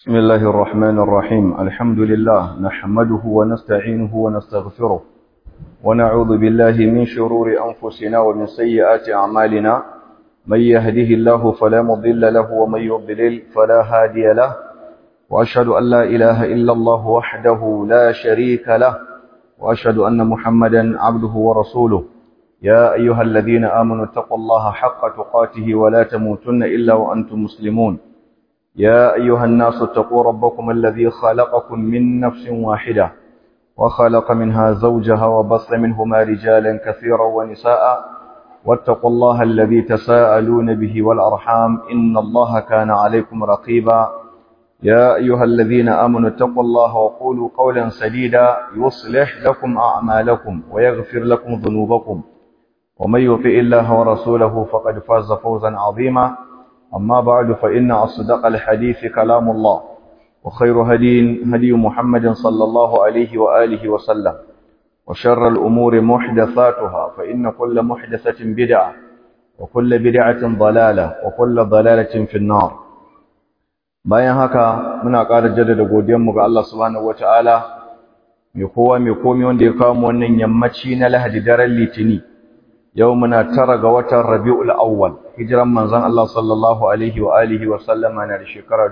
بسم الله الرحمن الرحيم الحمد لله نحمده ونستعينه ونستغفره ونعوذ بالله من شرور أنفسنا ومن سيئات أعمالنا من يهده الله فلا مضل له ومن يضلل فلا هادي له وأشهد أن لا إله إلا الله وحده لا شريك له وأشهد أن محمدا عبده ورسوله يا أيها الذين آمنوا اتقوا الله حق تقاته ولا تموتن إلا وأنتم مسلمون يا أيها الناس اتقوا ربكم الذي خلقكم من نفس واحدة وخلق منها زوجها وبص منهما رجالا كثيرا ونساء واتقوا الله الذي تساءلون به والأرحام إن الله كان عليكم رقيبا يا أيها الذين آمنوا اتقوا الله وقولوا قولا سديدا يصلح لكم أعمالكم ويغفر لكم ذنوبكم ومن يطع الله ورسوله فقد فاز فوزا عظيما أما بعد فإن أصدق الحديث كلام الله وخير هدي هدي محمد صلى الله عليه وآله وسلم وشر الأمور محدثاتها فإن كل محدثة بدعة وكل بدعة ضلالة وكل ضلالة في النار bayan haka muna ƙara jaddada godiyanmu ga Allah subhanahu wataala mai kowa mai komai wanda ya kawo mu wannan yammaci na Lahadi daren Litini yau muna tara ga watan Rabiul Awwal hijiran manzon Allah sallallahu alaihi wa alihi wa sallama na da shekara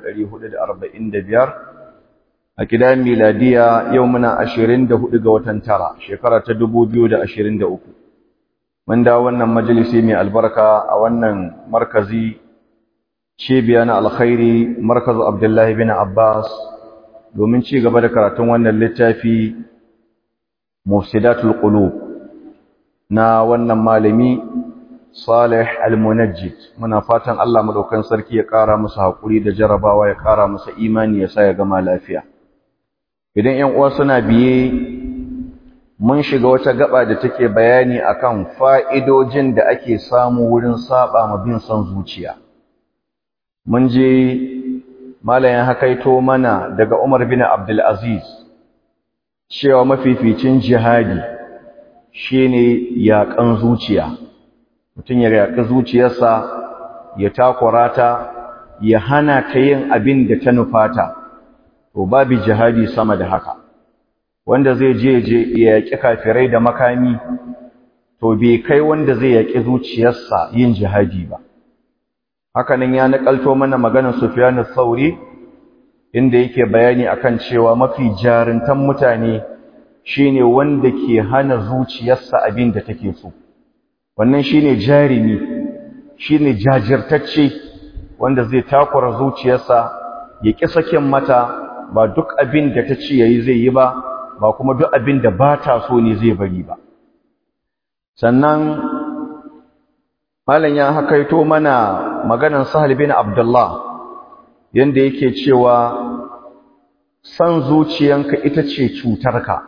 1445 a kidan miladiya yau muna 24 ga watan tara shekara ta 2023 mun da wannan majalisi mai albarka a wannan markazi cibiya na alkhairi markazu Abdullahi bin Abbas domin ci gaba da karatun wannan littafi Mufsidatul Qulub na wannan malami Salih Al-Munajjid muna fatan Allah madaukan sarki ya ƙara musu hakuri da jarabawa ya ƙara musu imani ya sa ya gama lafiya idan 'yan uwa suna biye mun shiga wata gaba da take bayani akan fa'idojin da ake samu wurin saba ma bin son zuciya mun je malayan hakaito mana daga Umar bin Abdul Aziz cewa mafificin jihadi shine yaƙan zuciya mutum ya yaƙi zuciyarsa ya takura ta ya hana ta yin abin da ta nufata to babu jihadi sama da haka wanda zai je je ya yaƙi kafirai da makami to bai kai wanda zai yaƙi zuciyarsa yin jihadi ba hakanan ya nakalto mana maganar Sufyan al-Thauri inda yake bayani akan cewa mafi jarintan mutane shine wanda ke hana zuciyarsa abin da take so wannan shine jarimi shine jajirtacce wanda zai takura zuciyarsa ya ki sakin mata ba duk abin da ta ce yayi zai yi ba ba kuma duk abin da ba ta so ne zai bari ba sannan malam ya hakaito mana maganan Sahal bin Abdullah yanda yake cewa san zuciyanka ita ce cutarka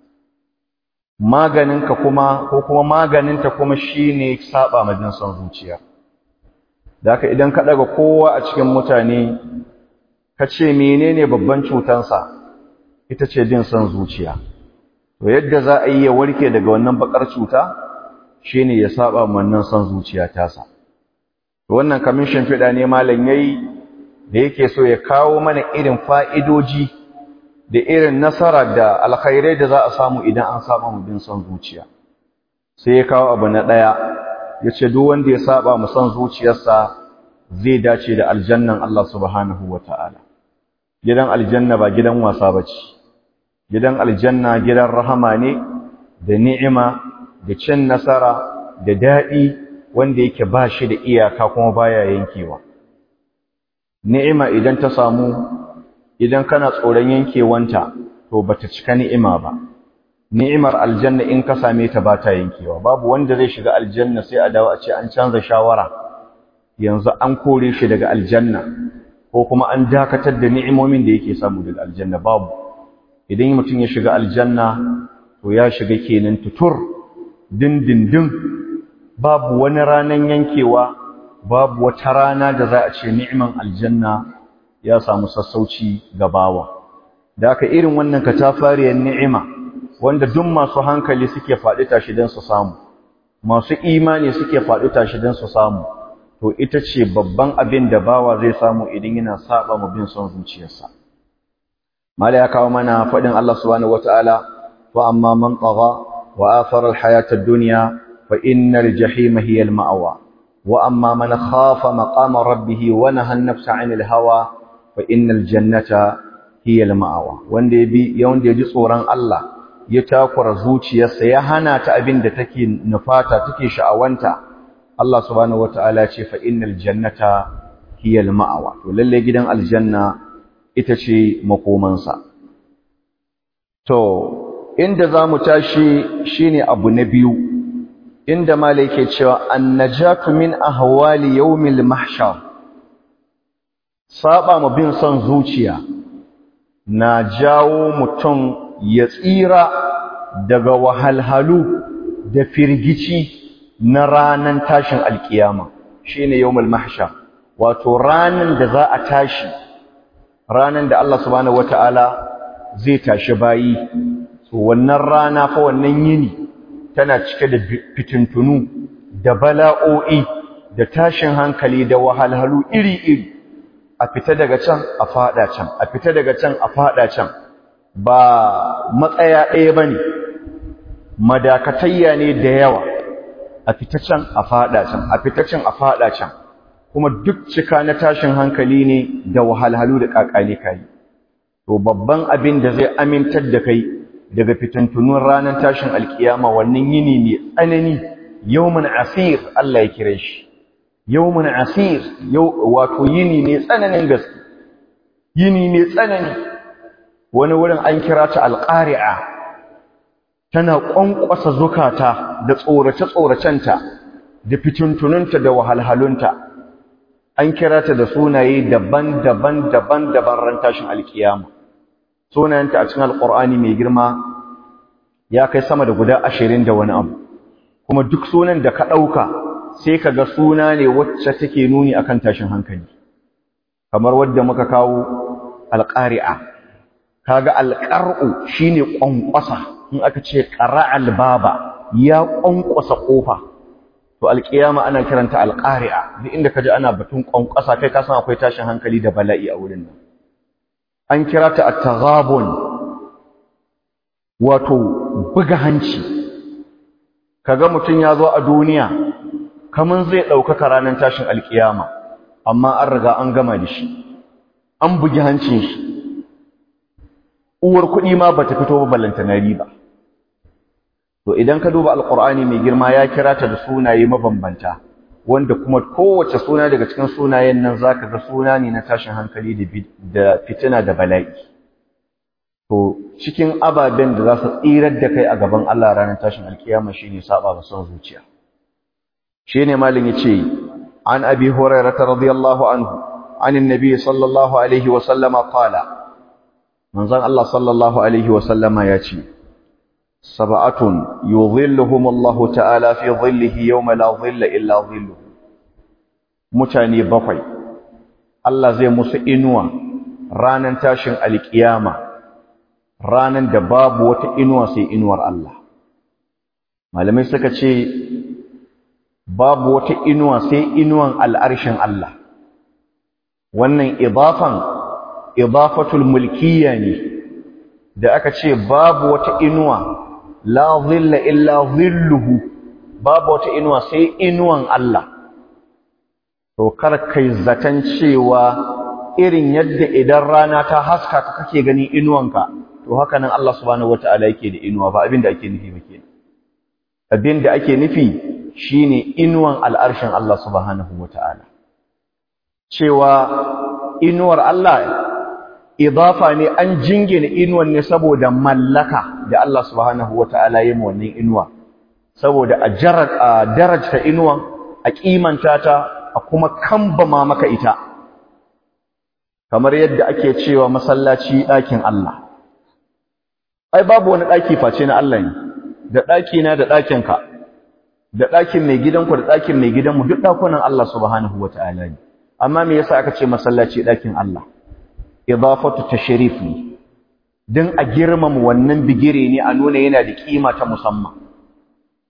maganinka kuma ko kuma maganinta kuma shine saba ma jin son zuciya daka idan ka daga kowa a cikin mutane ka ce menene babban cutansa ita ce jin son zuciya to yadda za a yi ya warke daga wannan bakar cuta shine ya saba ma wannan son zuciya tasa to wannan kamin shimfiɗa ne malam yayi da yake so ya kawo mana irin fa'idoji da irin nasara da alkhairai da za a samu idan an saba mu bin son zuciya sai ya kawo abu na daya yace duk wanda ya saba mu son zuciyarsa zai dace da aljannan Allah subhanahu wataala gidan aljanna ba gidan wasa bace gidan aljanna gidan rahama ne da ni'ima da cin nasara da dadi wanda yake ba shi da iyaka kuma baya yankewa ni'ima idan ta samu idan kana tsoron yankewanta to bata cika ni'ima ba ni'imar aljanna in ka same ta ba ta yankewa babu wanda zai shiga aljanna sai a dawo a ce an canza shawara yanzu an kore shi daga aljanna ko kuma an dakatar da ni'imomin da yake samu daga aljanna babu idan mutum ya shiga aljanna to ya shiga kenan tutur dindindin babu wani ranan yankewa babu wata rana da za a ce ni'iman aljanna ya samu sassauci ga bawa da aka irin wannan katafariyar ni'ima wanda duk masu hankali suke faɗi tashi don su samu masu imani suke faɗi tashi don su samu to ita ce babban abin da bawa zai samu idan yana saba mu bin son zuciyarsa mala ya kawo mana faɗin Allah subhanahu wataala wa amma man tagha wa athara al-hayata ad-dunya fa innal jahima hiya al-ma'wa wa amma man khafa maqama rabbih wa nahaa an-nafsa 'anil hawa fa innal jannata hiya al-ma'wa wanda yabi wanda yaji tsoron Allah ya takura zuciyarsa ya hana ta abin da take nufata take sha'awanta Allah subhanahu wataala ce fa innal jannata hiya al-ma'wa to lalle gidan aljanna ita ce makomansa to inda zamu tashi shine abu na biyu inda malai ke cewa annajatu min ahwali yawmil mahshar saba mu bin son zuciya na jawo mutum ya tsira daga wahalhalu da firgici na ranan tashin alkiyama shine yawmul mahshar wato ranan da za a tashi ranan da Allah subhanahu wataala zai tashi bayi to wannan rana fa wannan yini tana cike da fitintunu da bala'o'i da tashin hankali da wahalhalu iri-iri a fita daga can a fada can a fita daga can a fada can ba matsaya ɗaya bane madakatayya ne da yawa a fita can a fada can a fita can a fada can kuma duk cika na tashin hankali ne da wahalhalu da kakali kai to babban abin da zai amintar da kai daga fitantunun ranar tashin alkiyama wannan yini mai tsanani yawmun asir Allah ya kire shi yawmun asir wato yini mai tsananin gaske yini mai tsanani wani wurin an kira ta alqari'a tana ƙwanƙwasa zukata da tsorace-tsoracenta da fitintununta da wahalhalunta an kira ta da sunaye daban-daban daban-daban ran tashin alkiyama sunayenta a cikin alƙur'ani mai girma ya kai sama da guda ashirin da wani abu kuma duk sunan da ka ɗauka sai ka ga suna ne wacce take nuni akan tashin hankali kamar wadda muka kawo alƙari'a kaga alƙar'u shine ƙwanƙwasa in aka ce qara'al baba ya ƙwanƙwasa ƙofa to alƙiyama ana kiranta alƙari'a duk inda kaje ana batun ƙwanƙwasa kai ka san akwai tashin hankali da bala'i a wurin nan an kira ta at-taghabun wato buga hanci kaga mutun ya zo a duniya kaman zai ɗaukaka ranar tashin alƙiyama amma an riga an gama da shi an bugi hancin shi uwar kuɗi ma bata fito ba ballanta na riba to idan ka duba alqur'ani mai girma ya kira ta da sunaye mabambanta wanda kuma kowace suna daga cikin sunayen nan zaka ga suna ne na tashin hankali da fitina da bala'i to cikin ababen da za su tsirar da kai a gaban Allah ranar tashin alkiyama shine saba ba son zuciya shine malin yace an abi hurairah radiyallahu anhu an annabi sallallahu alaihi wa sallama qala manzon Allah sallallahu alaihi wa sallama yace sab'atun yudhilluhum Allah ta'ala fi dhillihi yawma la dhilla illa dhilluhu mutane bakwai Allah zai musu inuwa ranan tashin alkiyama ranan da babu wata inuwa sai inuwar Allah malamai suka ce babu wata inuwa sai inuwan al'arshin Allah wannan idafan idafatul mulkiyya ne da aka ce babu wata inuwa la dhilla illa dhilluhu babu wata inuwa sai inuwan Allah to kar kai zaton cewa irin yadda idan rana ta haska ka kake gani inuwanka to haka nan Allah subhanahu wataala yake da inuwa ba abin da ake nufi ba kenan abin da ake nufi shine inuwan al'arshin Allah subhanahu wataala cewa inuwar Allah idafa ne an jingina inuwan ne saboda mallaka da Allah subhanahu wataala ya mu wannan inuwa saboda a darajta inuwan a kimanta ta a kuma kambama maka ita kamar yadda ake cewa masallaci ɗakin Allah ai babu wani ɗaki face na Allah ne da ɗaki na da ɗakin ka da ɗakin mai gidanku da ɗakin mai gidanmu duk ɗakunan Allah subhanahu wataala ne amma me yasa aka ce masallaci ɗakin Allah idafatu tashrif ne dan a girmama wannan bigire ne a nuna yana da kima ta musamman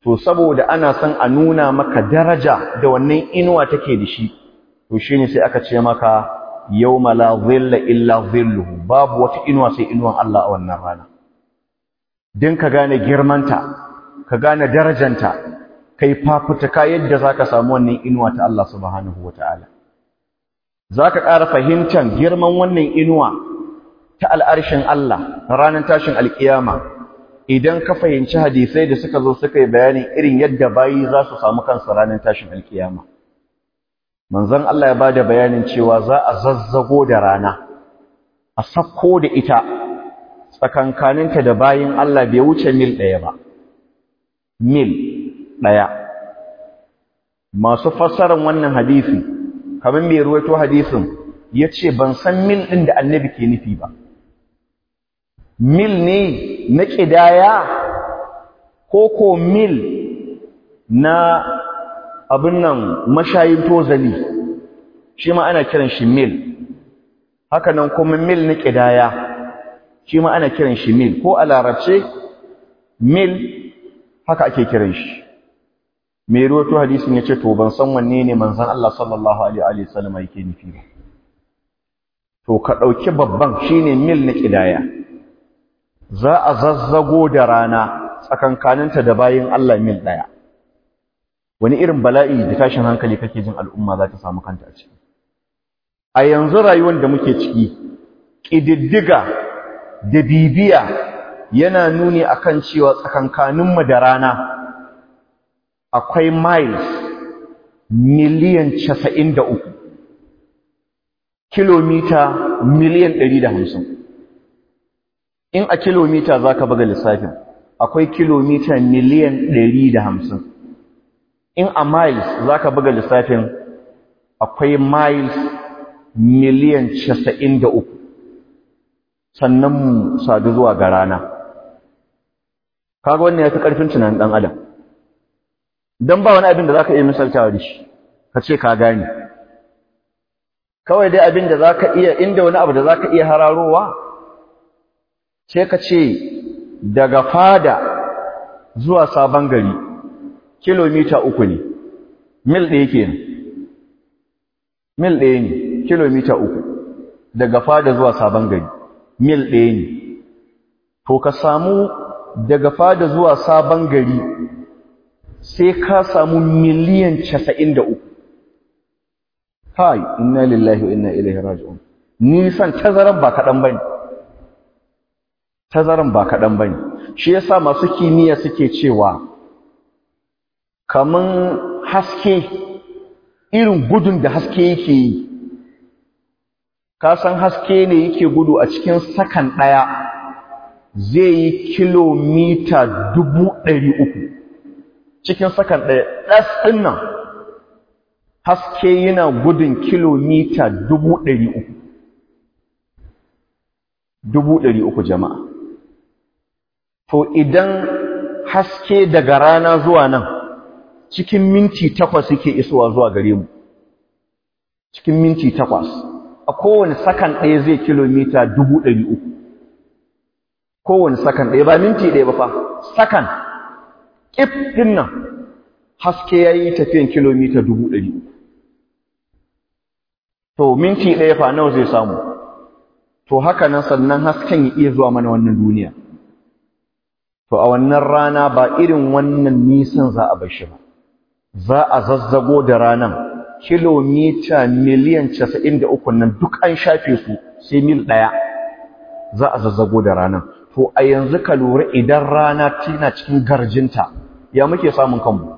to saboda ana son a nuna maka daraja da wannan inuwa take da shi to shine sai aka ce maka yawma la dhilla illa dhilluhu babu wata inuwa sai inuwan Allah a wannan rana din ka gane girmanta ka gane darajanta kai fafutuka yadda zaka samu wannan inuwa ta Allah subhanahu wataala zaka ƙara fahimtar girman wannan inuwa ta al'arshin Allah ranar tashin alkiyama idan ka fahimci hadisai da suka zo suka yi bayanin irin yadda bayi za su samu kansu ranar tashin alkiyama manzon Allah ya bada bayanin cewa za a zazzago da rana a sakko da ita tsakankaninta da bayin Allah bai wuce mil ɗaya ba mil ɗaya masu fassarar wannan hadisi kamar mai ruwaito hadisin ya ce ban san mil ɗin da annabi ke nufi ba mil ne na ƙidaya ko ko mil na abin nan mashayin tozali shi ma ana kiran shi mil haka nan kuma mil na ƙidaya shi ma ana kiran shi mil ko a larabce mil haka ake kiran shi mai ruwato hadisin ya ce to ban san wanne ne manzan Allah sallallahu alaihi wasallam yake nufi ba to ka ɗauki babban shine mil na ƙidaya za a zazzago da rana tsakankaninta da bayin Allah mil ɗaya wani irin bala'i da tashin hankali kake jin al'umma za ta samu kanta a ciki a yanzu rayuwar da muke ciki ƙididdiga da bibiya yana nuni akan cewa tsakankaninmu da rana akwai miles miliyan casa'in da uku kilomita miliyan ɗari da hamsin in a kilomita za ka buga lissafin akwai kilomita miliyan ɗari da hamsin in a miles za ka buga lissafin akwai miles miliyan casa'in da uku sannan mu sadu zuwa ga rana kaga wannan ya fi ƙarfin tunanin ɗan adam don ba wani abin da za ka iya misaltawa da shi ka ce ka gane kawai dai abin da za ka iya inda wani abu da za ka iya hararowa sai ka ce daga fada zuwa sabon gari kilomita uku ne mil ɗaya ke mil ɗaya ne kilomita uku daga fada zuwa sabon gari mil ɗaya ne to ka samu daga fada zuwa sabon gari sai ka samu miliyan casa'in da uku hai inna lillahi wa inna ilaihi raji'un nisan tazaran ba kaɗan bane tazaran ba kaɗan bane shi yasa masu kimiyya suke cewa kaman haske irin gudun da haske yake yi ka san haske ne yake gudu a cikin sakan ɗaya zai yi kilomita dubu ɗari uku cikin sakan ɗaya ɗas ɗin nan haske yana gudun kilomita dubu ɗari uku dubu ɗari uku jama'a to idan haske daga rana zuwa nan cikin minti takwas yake isowa zuwa gare mu cikin minti takwas a kowane sakan ɗaya zai kilomita dubu ɗari uku kowane sakan ɗaya ba minti ɗaya ba fa sakan ƙif ɗin nan haske ya yi tafiyan kilomita dubu ɗari uku to minti ɗaya fa nawa zai samu to haka nan sannan hasken ya iya zuwa mana wannan duniya to a wannan rana ba irin wannan nisan za a bar shi ba za a zazzago da ranan kilomita miliyan casa'in da uku nan duk an shafe su sai mil ɗaya za a zazzago da ranan to a yanzu ka lura idan rana tana cikin garjinta ya muke samun kanmu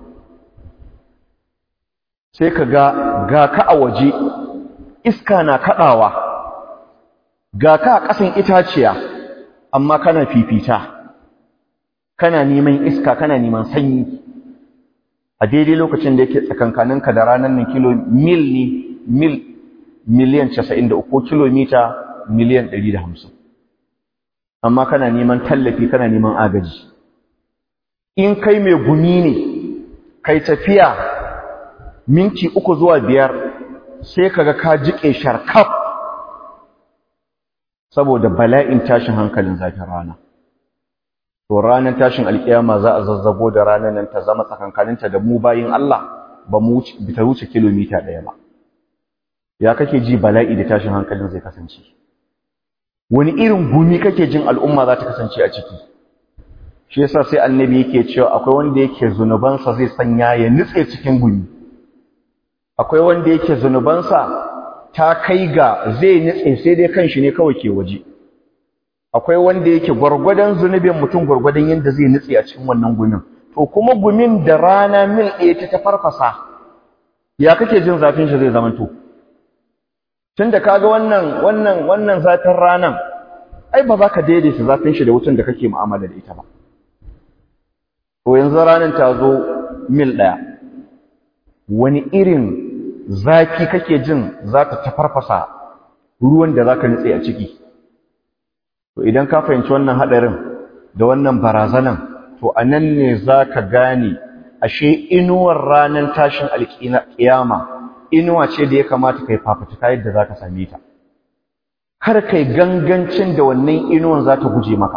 sai ka ga ga ka a waje iska na kaɗawa ga ka a ƙasan itaciya amma kana fifita kana neman iska kana neman sanyi a daidai lokacin da yake tsakankaninka da ranar nan kilo mil ne mil miliyan 93 ko kilomita miliyan 150 amma kana neman tallafi kana neman agaji in kai mai gumi ne kai tafiya minti uku zuwa biyar sai kaga ka jike sharkaf saboda bala'in tashin hankalin zafin rana to ranar tashin alkiyama za a zazzago da ranar nan ta zama tsakankaninta da mu bayin Allah ba mu ta wuce kilomita ɗaya ba ya kake ji bala'i da tashin hankalin zai kasance wani irin gumi kake jin al'umma za ta kasance a ciki shi yasa sai annabi yake cewa akwai wanda yake zunubansa zai sanya ya nutse cikin gumi akwai wanda yake zunubansa ta kai ga zai nutse sai dai kanshi ne kawai ke waje akwai wanda yake gwargwadon zunubin mutum gwargwadon yadda zai nutse a cikin wannan gumin to kuma gumin da rana mil ɗaya ta ta farfasa ya kake jin zafin shi zai zama to tunda kaga wannan wannan wannan zafin ranan ai ba za ka daidaita zafin shi da wutan da kake mu'amala da ita ba to yanzu ranan ta zo mil ɗaya wani irin zafi kake jin za ta tafarfasa ruwan da za ka nutse a ciki to idan ka fahimci wannan haɗarin da wannan barazanan to a nan ne za ka gane ashe inuwar ranar tashin alƙiyama inuwa ce da ya kamata kai fafutuka yadda za ka same ta kar kai gangancin da wannan inuwan za ta guje maka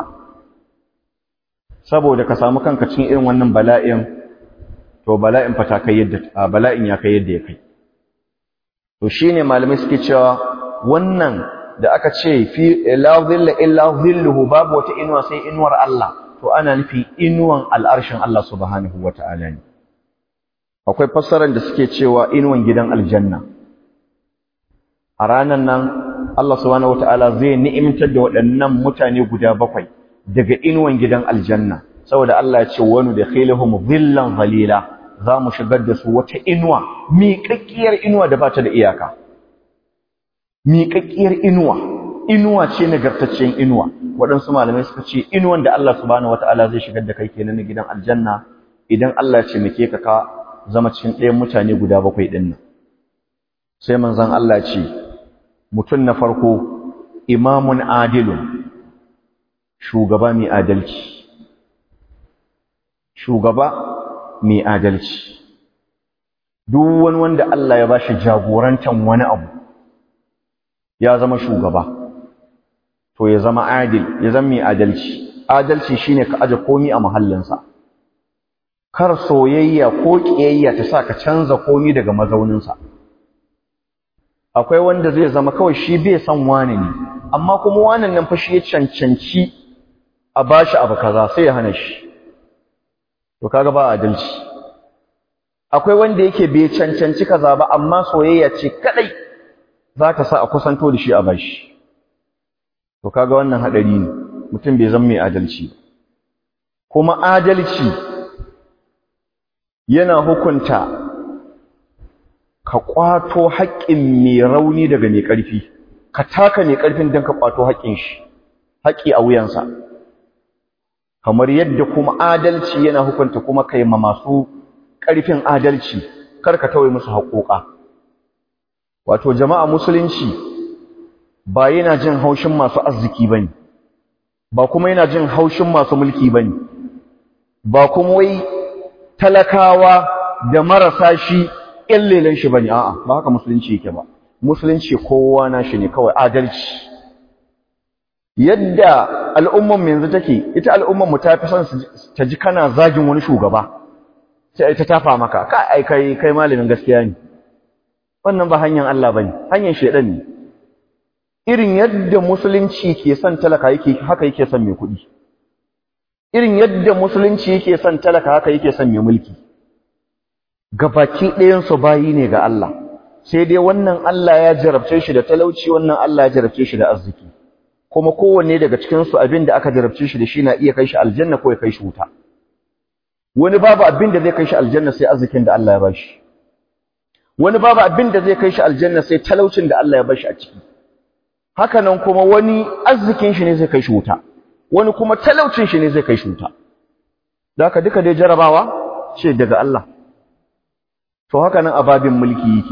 saboda ka samu kanka cikin irin wannan bala'in to bala'in fa ta kai yadda bala'in ya kai yadda ya kai to shine malamai suke cewa wannan da aka ce fi la dhilla illa dhilluhu babu wata inuwa sai inuwar Allah to ana nufi inuwan al'arshin Allah subhanahu wata'ala ne akwai fassarar da suke cewa inuwan gidan aljanna a ranan nan Allah subhanahu wata'ala zai ni'imtar da waɗannan mutane guda bakwai daga inuwan gidan aljanna saboda Allah ya ce wani da khilahum dhillan zalila za mu shigar da su wata inuwa miƙaƙƙiyar inuwa da ba ta da iyaka miƙaƙƙiyar inuwa inuwa ce nagartaccen inuwa waɗansu malamai suka ce inuwan da Allah subhanahu wataala zai shigar da kai kenan na gidan aljanna idan Allah ya ce muke ka ka zama cikin ɗayan mutane guda bakwai ɗin nan sai manzon Allah ce mutum na farko imamun adilun shugaba mai adalci shugaba mai adalci duk wani wanda Allah ya bashi jagorantan wani abu ya zama shugaba to ya zama adil ya zama mai adalci adalci shine ka aje komi a mahallinsa kar soyayya ko kiyayya ta sa ka canza komi daga mazauninsa akwai wanda zai zama kawai shi bai san wani ne amma kuma wannan nan fa shi ya cancanci a bashi abu kaza sai ya hana shi to kaga ba adalci akwai wanda yake bai cancanci kaza ba amma soyayya ce kadai za ta sa a kusanto da shi a bashi to kaga wannan hadari ne mutum bai zama mai adalci kuma adalci yana hukunta ka kwato haƙƙin mai rauni daga mai ƙarfi ka taka mai ƙarfin don ka kwato haƙƙin shi haƙƙi a wuyansa kamar yadda kuma adalci yana hukunta kuma kai ma masu ƙarfin adalci kar ka tawaye musu haƙoƙa wato jama'a musulunci ba yana jin haushin masu arziki bane ba kuma yana jin haushin masu mulki bane ba kuma wai talakawa da marasa shi ƙyallelen shi bane a'a ba haka musulunci yake ba musulunci kowa na shi ne kawai adalci yadda al'umman mu yanzu take ita al'umman mu ta fi son ta ji kana zagin wani shugaba sai ta tafa maka ka ai kai kai malamin gaskiya ne wannan ba hanyar Allah bane hanyar shedan ne irin yadda musulunci ke son talaka yake haka yake son mai kuɗi irin yadda musulunci yake son talaka haka yake son mai mulki gabaki ɗayan su bayi ne ga Allah sai dai wannan Allah ya jarabce shi da talauci wannan Allah ya jarabce shi da arziki kuma kowanne daga cikin su abin da aka jarabce shi da shi na iya kai shi aljanna ko ya kai shi wuta wani babu abin da zai kai shi aljanna sai arzikin da Allah ya bashi wani babu abin da zai kai shi aljanna sai talaucin da Allah ya bashi a ciki haka nan kuma wani arzikin shi ne zai kai shi wuta wani kuma talaucin shi ne zai kai shi wuta haka duka dai jarabawa ce daga Allah to haka nan ababin mulki yake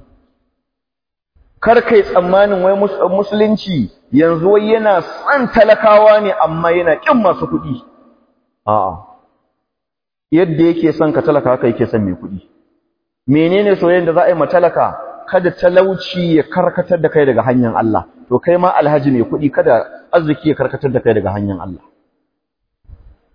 kar kai tsammanin wai musulunci yanzu wai yana san talakawa ne amma yana kin masu kuɗi a'a yadda yake son ka talaka haka yake son mai kuɗi menene soyayyen da za a yi ma talaka kada talauci ya karkatar da kai daga hanyar Allah to kai ma alhaji mai kuɗi kada arziki ya karkatar da kai daga hanyar Allah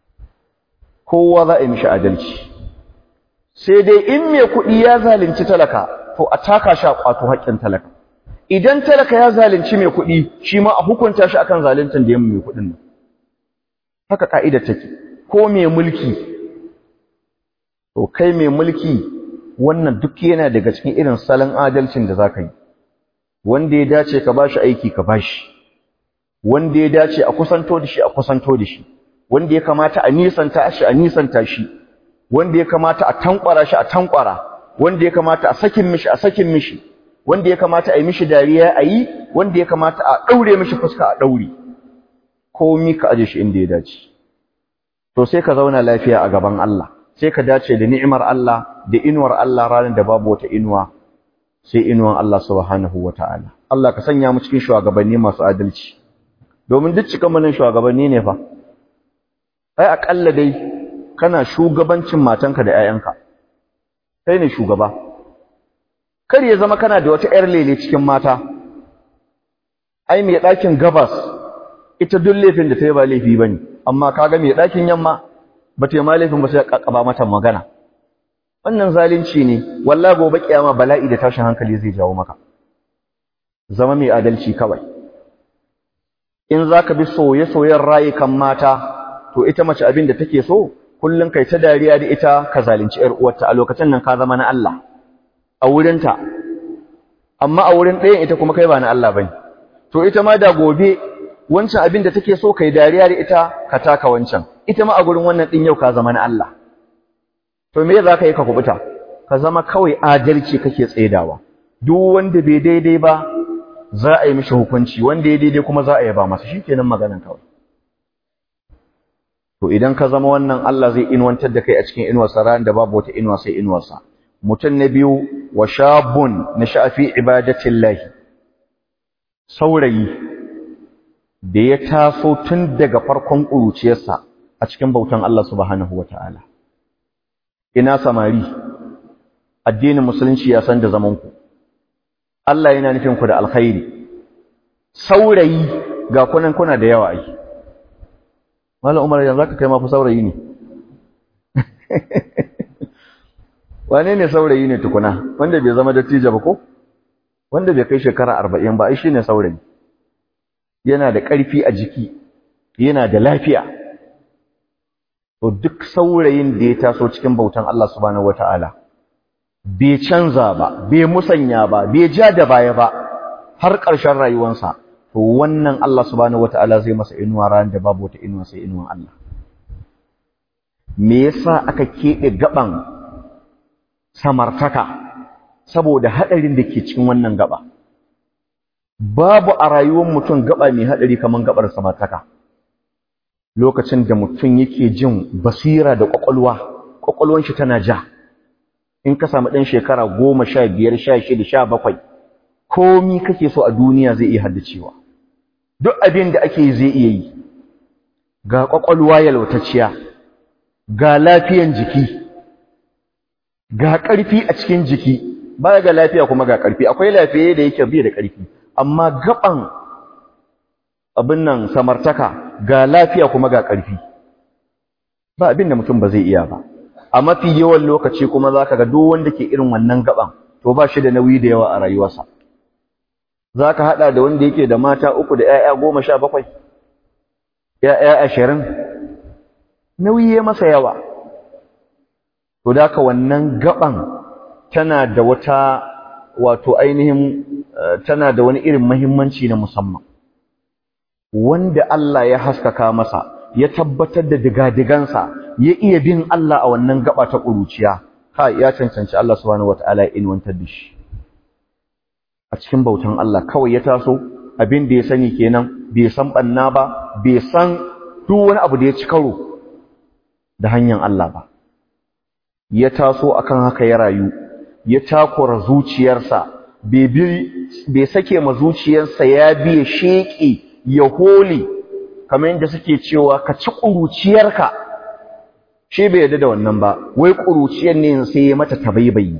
kowa za a yi mishi adalci sai dai in mai kuɗi ya zalunci talaka to a taka shi a ƙwato haƙƙin talaka idan talaka ya zalunci mai kuɗi shi ma a hukunta shi akan zaluncin da ya mai kuɗin nan haka ka'idar take ko mai mulki to kai mai mulki wannan duk yana daga cikin irin salon adalcin da zaka yi wanda ya dace ka bashi aiki ka bashi wanda ya dace a kusanto da shi a kusanto da shi wanda ya kamata a nisanta shi a nisanta shi wanda ya kamata a tankwara shi a tankwara wanda ya kamata a sakin mishi a sakin mishi wanda ya kamata a yi mishi dariya a yi wanda ya kamata a daure mishi fuska a daure komi ka aje shi inda ya dace to sai ka zauna lafiya a gaban Allah sai ka dace da ni'imar Allah da inuwar Allah ranar da babu wata inuwa sai inuwan Allah subhanahu wataala Allah ka sanya mu cikin shugabanni masu adalci domin duk cikan manin shugabanni ne fa ai akalla dai kana shugabancin matanka da 'ya'yanka kai ne shugaba kar ya zama kana da wata 'yar lele cikin mata ai mai ɗakin gabas ita duk laifin da ta yi ba laifi bane amma kaga mai ɗakin yamma ba ta yi ma laifin ba sai ƙaƙaba mata magana wannan zalunci ne wallahi gobe kiyama bala'i da tashin hankali zai jawo maka zama mai adalci kawai in zaka bi soye-soyen rayukan mata to ita mace abin da take so kullun kai ta dariya da ita ka zalunci ƴar uwarta a lokacin nan ka zama na Allah a wurinta amma a wurin ɗayan ita kuma kai ba na Allah bane to ita ma da gobe wancan abin da take so kai dariya da ita ka taka wancan ita ma a gurin wannan din yau ka zama na Allah to me za ka yi ka kubuta ka zama kawai adalci kake tsaidawa duk wanda bai daidai ba za a yi mishi hukunci wanda ya daidai kuma za a yaba masa shikenan maganan kawai to idan ka zama wannan Allah zai inwantar da kai a cikin inuwarsa ran da babu wata inuwa sai inuwarsa mutum na biyu wa shabun nasha'a fi ibadatillahi saurayi da ya taso tun daga farkon ƙuruciyarsa a cikin bautan Allah subhanahu wataala ina samari addinin musulunci ya san da zamanku Allah yana nufin ku da alkhairi saurayi ga kunan kuna da yawa ai Malam Umar yanzu ka kai ma fa saurayi ne wane ne saurayi ne tukuna wanda bai zama dattijo ba ko wanda bai kai shekara 40 ba ai shine saurayi yana da ƙarfi a jiki yana da lafiya to duk saurayin da ya taso cikin bautan Allah subhanahu wataala bai canza ba bai musanya ba bai ja da baya ba har ƙarshen rayuwarsa to wannan Allah subhanahu wataala zai masa inuwa ran da babu wata inuwa sai inuwan Allah me yasa aka keɓe gaban samartaka saboda haɗarin da ke cikin wannan gaba babu a rayuwar mutum gaba mai haɗari kamar gabar samartaka lokacin da mutum yake jin basira da ƙwaƙwalwa ƙwaƙwalwan shi tana ja in ka samu ɗan shekara goma sha biyar sha shida sha bakwai komi kake so a duniya zai iya haddacewa duk abin da ake zai iya yi ga ƙwaƙwalwa yalwatacciya ga lafiyan jiki ga ƙarfi a cikin jiki baya ga lafiya kuma ga ƙarfi akwai lafiya da yake biya da ƙarfi amma gaban abin nan samartaka ga lafiya kuma ga ƙarfi ba abin da mutum ba zai iya ba a mafi yawan lokaci kuma za ka ga duk wanda ke irin wannan gaban to ba shi da nauyi da yawa a rayuwarsa za ka haɗa da wanda yake da mata uku da ‘ya'ya goma sha bakwai ‘ya'ya ashirin nauyi ya masa yawa to da ka wannan gaban tana da wata wato ainihin tana da wani irin mahimmanci na musamman wanda Allah ya haskaka masa ya tabbatar da digadigansa ya iya bin Allah a wannan gaba ta ƙuruciya ha ya cancanci Allah subhanahu wataala ya inwantar da shi a cikin bautan Allah kawai ya taso abin da ya sani kenan bai san banna ba bai san duk wani abu da ya ci karo da hanyar Allah ba ya taso akan haka ya rayu ya takura zuciyarsa bai sake ma zuciyarsa ya biye sheƙi ya hole kamar yadda suke cewa ka ci ƙuruciyarka shi bai yarda da wannan ba wai ƙuruciyar ne sai ya mata tabaibayi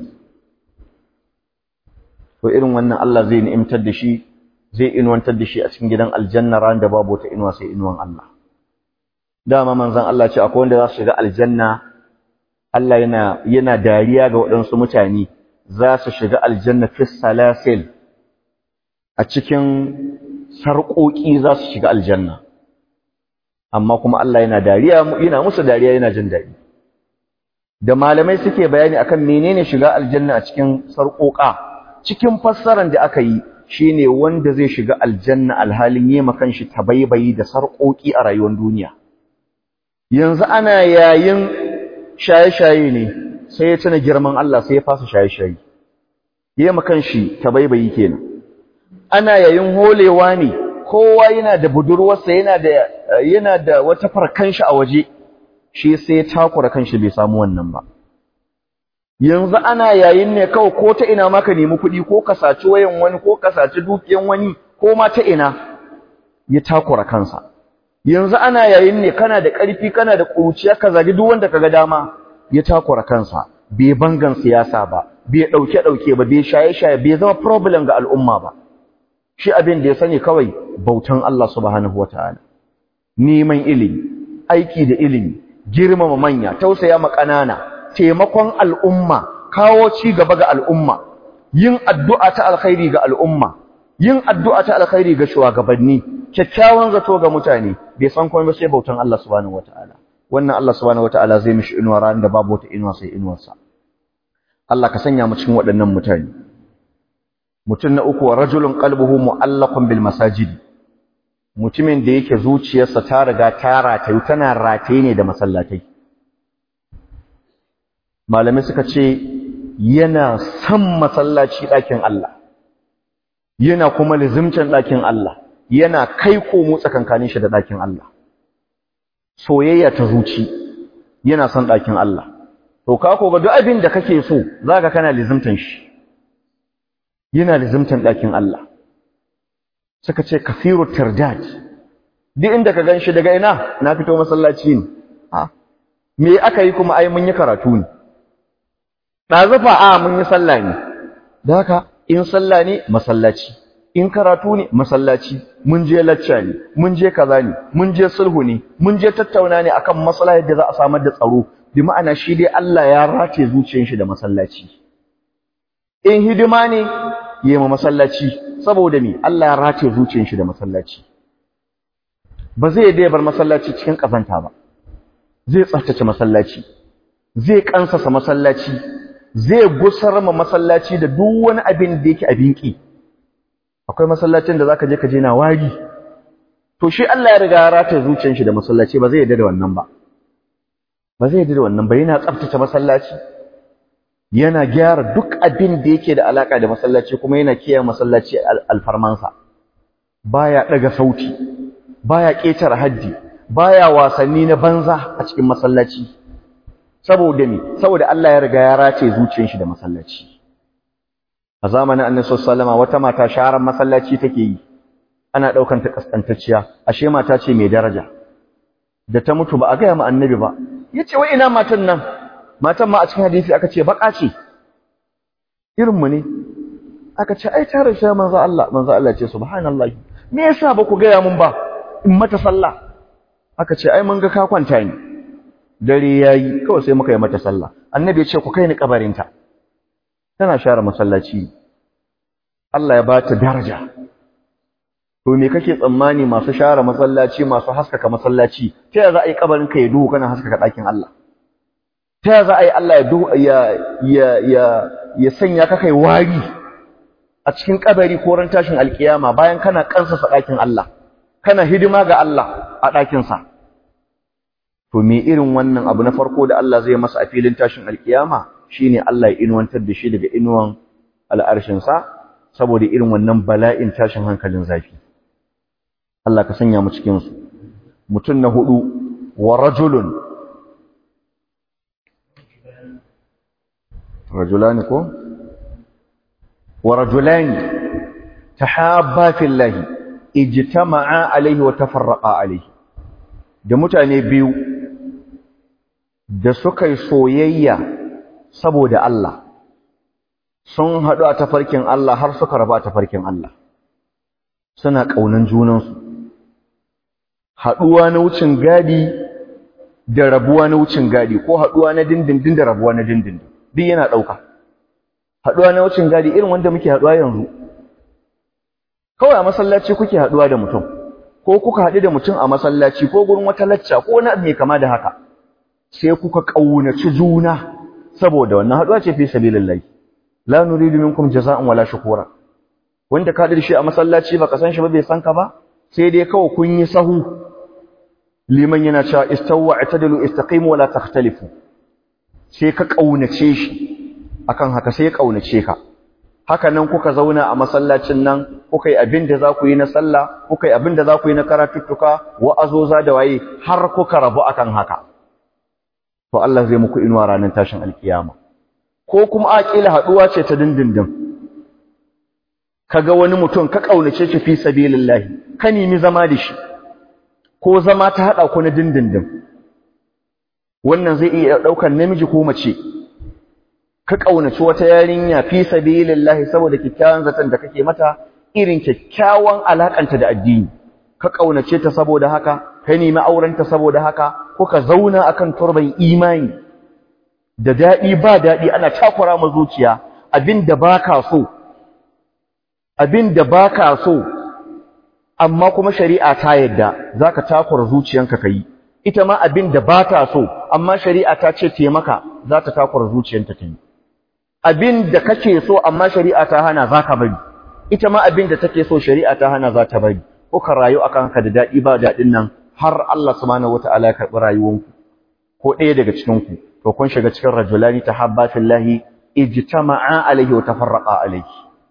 to irin wannan Allah zai ni'imtar da shi zai inuwantar da shi a cikin gidan aljanna ran da babu wata inuwa sai inuwan Allah dama manzon Allah ce akwai wanda za su shiga aljanna Allah yana yana dariya ga waɗansu mutane za su shiga aljanna fi salasil a cikin sarƙoƙi za su shiga aljanna amma kuma Allah yana dariya yana musu dariya yana jin daɗi da malamai suke bayani akan menene shiga aljanna a cikin sarƙoƙa cikin fassarar da aka yi shine wanda zai shiga aljanna alhalin yema kanshi tabaibayi da sarƙoƙi a rayuwar duniya yanzu ana yayin shaye-shaye ne sai ya tuna girman Allah sai ya fasa shaye-shaye yema kanshi tabaibayi kenan ana yayin holewa ne kowa yana da budurwarsa yana da yana da wata farkanshi a waje shi sai ya takura kanshi bai samu wannan ba yanzu ana yayin ne kawai ko ta ina maka nemi kuɗi ko ka saci wayan wani ko ka saci dukiyan wani ko ma ta ina ya takura kansa yanzu ana yayin ne kana da ƙarfi kana da ƙuruciya ka zagi duk wanda kaga dama ya takura kansa bai bangan siyasa ba bai ɗauke ɗauke ba bai shaye shaye bai zama problem ga al'umma ba shi abin da ya sani kawai bautan Allah subhanahu wataala neman ilimi aiki da ilimi girmama manya tausaya ma ƙanana taimakon al'umma kawo ci gaba ga al'umma yin addu'a ta alkhairi ga al'umma yin addu'a ta alkhairi ga shugabanni kyakkyawan zato ga mutane bai san komai ba sai bautan Allah subhanahu wataala wannan Allah subhanahu wataala zai mishi inuwa ran da babu wata inuwa sai inuwarsa Allah ka sanya mu cikin waɗannan mutane mutum na uku wa rajulun qalbuhu mu'allaqun bil masajidi mutumin da yake zuciyarsa ta riga ta ratayu tana rataye ne da masallatai malamai suka ce yana san masallaci ɗakin Allah yana kuma lizimcin ɗakin Allah yana kai komo tsakankanin shi da ɗakin Allah soyayya ta zuci yana son ɗakin Allah to ka ko ga duk abin da kake so zaka kana lizimtan shi yana lizimtan ɗakin Allah suka ce kafiru tirdad duk inda ka ganshi daga ina na fito masallaci ne ha me aka yi kuma ai mun yi karatu ne ɗazufa a mun yi sallah ne da haka in sallah ne masallaci in karatu ne masallaci mun je lacca ne mun je kaza ne mun je sulhu ne mun je tattauna ne akan maslahar da za a samar da tsaro bi ma'ana shi dai Allah ya race zuciyar shi da masallaci in hidima ne yi ma masallaci saboda me Allah ya race zuciyar shi da masallaci ba zai dai bar masallaci cikin kazanta ba zai tsaftace masallaci zai kansasa masallaci zai gusar ma masallaci da duk wani abin da yake abin ki akwai masallacin da zaka je ka je na wari to shi Allah ya riga ya rata zuciyar shi da masallaci ba zai yarda da wannan ba ba zai yarda da wannan ba yana tsaftace masallaci yana gyara duk abin da yake da alaka da masallaci kuma yana kiyaye masallaci alfarmansa baya daga sauti baya ƙetare haddi baya wasanni na banza a cikin masallaci saboda me saboda Allah ya riga ya race zuciyar shi da masallaci a zamanin Annabi sallallahu alaihi wata mata sharan masallaci take yi ana daukan ta kaskantacciya ashe mata ce mai daraja da ta mutu ba a ga ma Annabi ba yace wai ina matan nan matan ma a cikin hadisi aka ce baka ce irin mu ne aka ce ai tare shi manzo Allah manzo Allah ce subhanallahi me yasa ba ku ga ya mun ba in mata sallah aka ce ai mun ga ka kwanta ni dare yayi kawai sai muka yi mata sallah annabi ya ce ku kai ni kabarinta tana share masallaci Allah ya bata daraja to me kake tsammani masu share masallaci masu haskaka masallaci ta yaya za a yi kabarin ka ya duhu kana haskaka ɗakin Allah ta yaya za a yi Allah ya duhu ya ya ya ya sanya ka kai wari a cikin kabari ko ran tashin alkiyama bayan kana kansasa ɗakin Allah kana hidima ga Allah a ɗakinsa to me irin wannan abu na farko da Allah zai masa a filin tashin alkiyama shine Allah ya inuwantar da shi daga inuwan al'arshinsa saboda irin wannan bala'in tashin hankalin zafi Allah ka sanya mu cikin su mutum na hudu wa rajulun rajulani ko wa rajulani tahabba fillahi ijtama'a alaihi wa tafarraqa alaihi da mutane biyu da suka yi soyayya saboda Allah sun haɗu a tafarkin Allah har suka raba a tafarkin Allah suna ƙaunan junansu haɗuwa na wucin gadi da rabuwa na wucin gadi ko haɗuwa na dindindin da rabuwa na dindindin duk yana ɗauka haɗuwa na wucin gadi irin wanda muke haɗuwa yanzu kawai a masallaci kuke haɗuwa da mutum ko kuka haɗu da mutum a masallaci ko gurin wata lacca ko wani abu mai kama da haka sai kuka ƙaunaci juna saboda wannan haɗuwa ce fi sabilillahi la nuridu minkum jaza'an wala shukura wanda ka da shi a masallaci baka san shi ba bai san ka ba sai dai kawai kun yi sahu liman yana cewa istawwa atadilu istaqimu wala takhtalifu sai ka kaunace shi akan haka sai ya kaunace ka haka nan kuka zauna a masallacin nan kuka yi abin da za ku yi na sallah kuka yi abin da za ku yi na karatuttuka wa'azoza da waye har kuka rabu akan haka to Allah zai muku inuwa ranar tashin alkiyama ko kuma aqila haduwa ce ta dindindin kaga wani mutum ka kaunace shi fi sabilillah ka nemi zama da shi ko zama ta hada ku na dindindin wannan zai iya daukar namiji ko mace ka kaunaci wata yarinya fi sabilillah saboda kikkiawan zaton da kake mata irin kyakkyawan alakanta da addini ka kaunace ta saboda haka ka nemi aurenta saboda haka kuka zauna akan turban imani da dadi ba dadi ana takura ma zuciya abinda baka so abinda baka so amma kuma shari'a ta yadda zaka takura zuciyanka kai ita ma abinda bata so amma shari'a ta ce taimaka za ta takura zuciyanta ta yi abinda kake so amma shari'a ta hana zaka bari ita ma abinda take so shari'a ta hana za ta bari kuka rayu akan haka da dadi ba dadin nan har Allah subhanahu wataala ya karbi rayuwanku ko ɗaya daga cikin ku to kun shiga cikin rajulani tahabba fillahi ijtama'a alayhi wa tafarraqa alayhi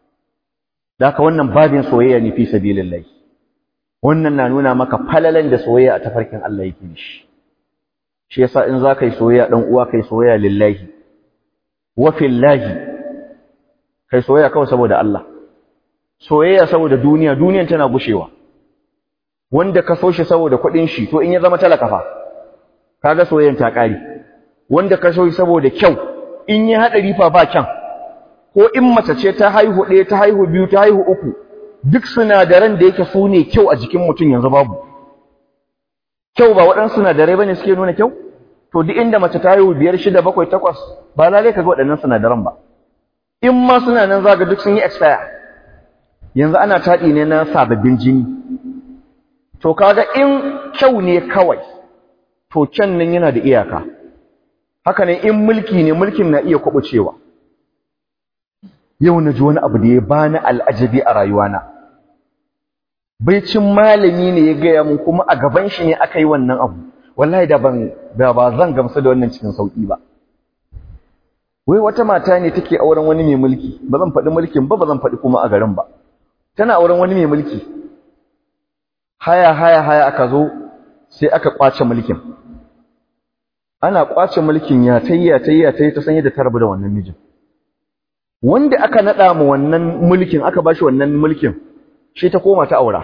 daka wannan babin soyayya ne fi sabilillah wannan na nuna maka falalan da soyayya a tafarkin Allah yake shi shi yasa in za ka yi soyayya dan uwa kai soyayya lillahi wa fillahi kai soyayya kawai saboda Allah soyayya saboda duniya duniyan tana gushewa wanda ka so shi saboda kuɗin shi to in ya zama talaka fa kaga soyayyan ta ƙare wanda ka so shi saboda kyau in ya haɗari fa ba kyan ko in mace ce ta haihu ɗaya ta haihu biyu ta haihu uku duk sinadaran da yake su ne kyau a jikin mutum yanzu babu kyau ba waɗansu sinadarai bane suke nuna kyau to duk inda mace ta haihu biyar shida bakwai takwas ba lalai ka ga waɗannan sinadaran ba in ma suna nan za ga duk sun yi expire yanzu ana taɗi ne na sababbin jini to kaga in kyau ne kawai to kyan nan yana da iyaka haka ne in mulki ne mulkin na iya kwaɓucewa yau na ji wani abu da ya bani al'ajabi a rayuwana baicin malami ne ya gaya mun kuma a gaban shi ne aka yi wannan abu wallahi da ban da ba zan gamsu da wannan cikin sauki ba wai wata mata ne take auren wani mai mulki ba zan faɗi mulkin ba ba zan faɗi kuma a garin ba tana auren wani mai mulki haya haya haya aka zo sai aka kwace mulkin ana kwace mulkin ya tayya tayya tayi ta sanya da tarbu da wannan mijin wanda aka nada mu wannan mulkin aka bashi wannan mulkin shi ta koma ta aura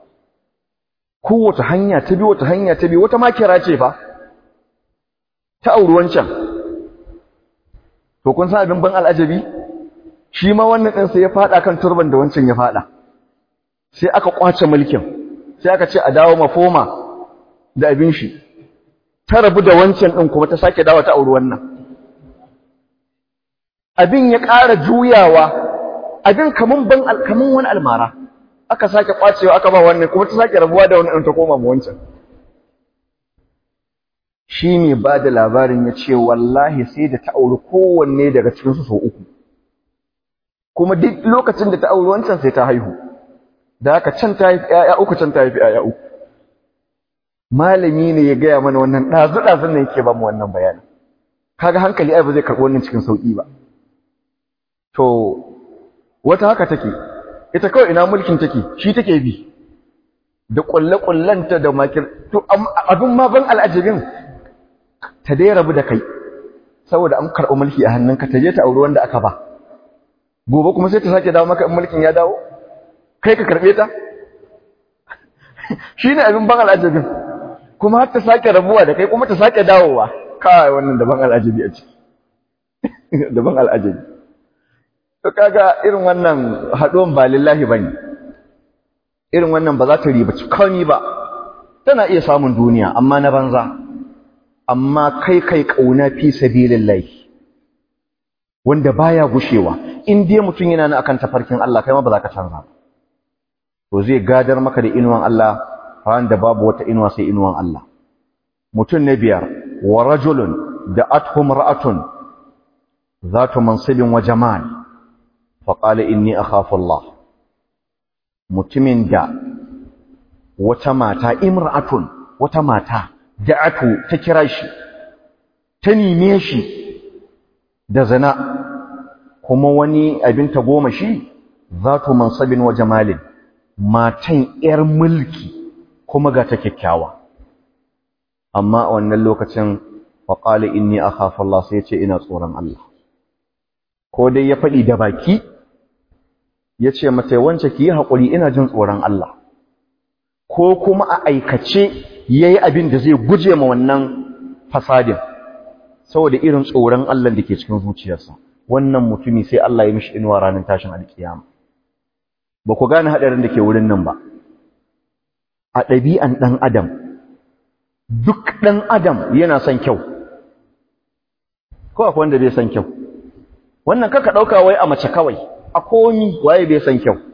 kowace hanya ta bi wata hanya ta bi wata makira ce fa ta auri wancan to kun san abin ban al'ajabi shi ma wannan din sai ya fada kan turban da wancan ya fada sai aka kwace mulkin sai aka ce a dawo mafoma da abin shi ta rabu da wancan din kuma ta sake dawo ta auri wannan abin ya ƙara juyawa abin kaman ban kaman wani almara aka sake kwacewa aka ba wannan kuma ta sake rabuwa da wannan ta koma mu wancan shi ne ba da labarin ya ce wallahi sai da ta auri kowanne daga cikinsu sau uku kuma duk lokacin da ta auri wancan sai ta haihu da haka can ta haifi ‘ya'ya uku can ta haifi ‘ya'ya uku malami ne ya gaya mana wannan ɗazu-ɗazun ne yake ba mu wannan bayanin kaga hankali ai ba zai karɓi wannan cikin sauƙi ba to wata haka take ita kawai ina mulkin take shi take bi da ƙulle-ƙullenta da makir to abin ma ban al'ajabin ta dai rabu da kai saboda an karɓi mulki a hannunka ta je ta auri wanda aka ba gobe kuma sai ta sake dawo maka in mulkin ya dawo kai ka karɓe ta shi ne abin ban al'ajabin kuma har ta sake rabuwa da kai kuma ta sake dawowa kawai wannan daban al'ajabi a ciki daban al'ajabi to kaga irin wannan haɗuwan ba lillahi bane irin wannan ba za ta ribaci kawai ba tana iya samun duniya amma na banza amma kai kai kauna fi sabilillahi wanda baya gushewa in dai mutum yana nan akan tafarkin Allah kai ma ba za ka canza ba to zai gadar maka da inuwan Allah ran da babu wata inuwa sai inuwan Allah mutum na biyar wa rajulun da athum ra'atun zatu mansibin wa jamal fa qala inni akhafu Allah mutumin da wata mata imra'atun wata mata da'atu ta kira shi ta nime shi da zina kuma wani abin ta goma shi zatu mansabin wa jamalin matan yar mulki kuma ga ta kyakkyawa amma a wannan lokacin fa qala inni akhafu Allah sai ya ce ina tsoron Allah ko dai ya faɗi da baki ya ce mata wance ki yi haƙuri ina jin tsoron Allah ko kuma a aikace ya yi abin da zai guje ma wannan fasadin saboda irin tsoron Allah da ke cikin zuciyarsa wannan mutumi sai Allah ya mishi inuwa ranar tashin alkiyama ba ku gane haɗarin da ke wurin nan ba a ɗabi'an ɗan adam duk ɗan adam yana son kyau ko akwai wanda bai son kyau wannan kaka ɗauka wai a mace kawai a komi waye bai son kyau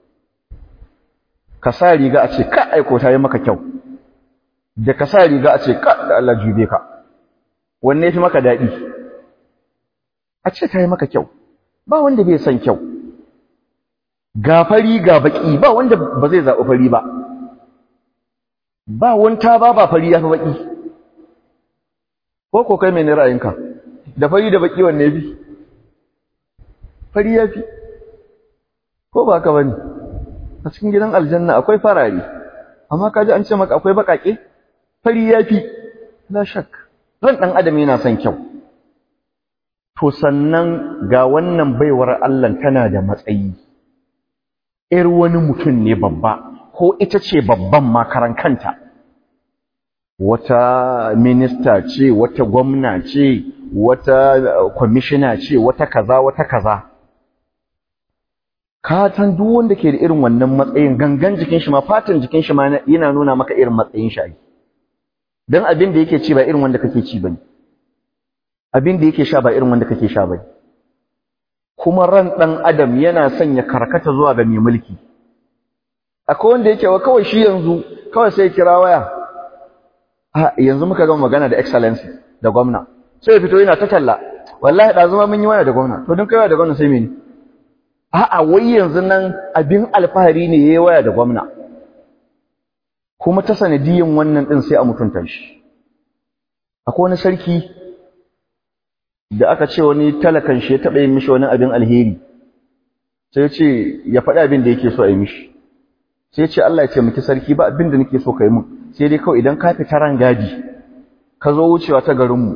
ka sa riga a ce ka aiko ta yi maka kyau da ka sa riga a ce ka da Allah jube ka wanne fi maka daɗi a ce ta yi maka kyau ba wanda bai son kyau ga fari ga baki ba wanda ba zai zaɓi fari ba ba wanta ba ba fari ya fi baki ko ko kai mai ne ra'ayinka da fari da baki wanne fi fari ya fi ko ba ka bane a cikin gidan aljanna akwai farare amma kaji an ce maka akwai bakake fari yafi la shak ran dan adam yana son kyau to sannan ga wannan baiwar Allah tana da matsayi ir wani mutum ne babba ko ita ce babban makaran kanta wata minista ce wata gwamna ce wata kwamishina ce wata kaza wata kaza ka san duk wanda ke da irin wannan matsayin gangan jikin shi ma fatan jikin shi ma yana nuna maka irin matsayin shi dan abin da yake ci ba irin wanda kake ci bane abin da yake sha ba irin wanda kake sha bane kuma ran dan adam yana son ya karkata zuwa ga mai mulki akwai wanda yake wa kawai shi yanzu kawai sai kira waya a yanzu muka gama magana da excellency da gwamna sai ya fito yana ta talla wallahi da zuma mun yi waya da gwamna to dun kai waya da gwamna sai mene a'a wai yanzu nan abin alfahari ne yayi waya da gwamna kuma ta sanadiyin wannan din sai a mutunta shi akwai wani sarki da aka ce wani talakan shi ya taɓa yin mishi wani abin alheri sai ya ce ya faɗi abin da yake so a yi mishi sai ya ce Allah ya ce miki sarki ba abin da nake so ka yi mun sai dai kawai idan ka fita ran gadi ka zo wucewa ta garinmu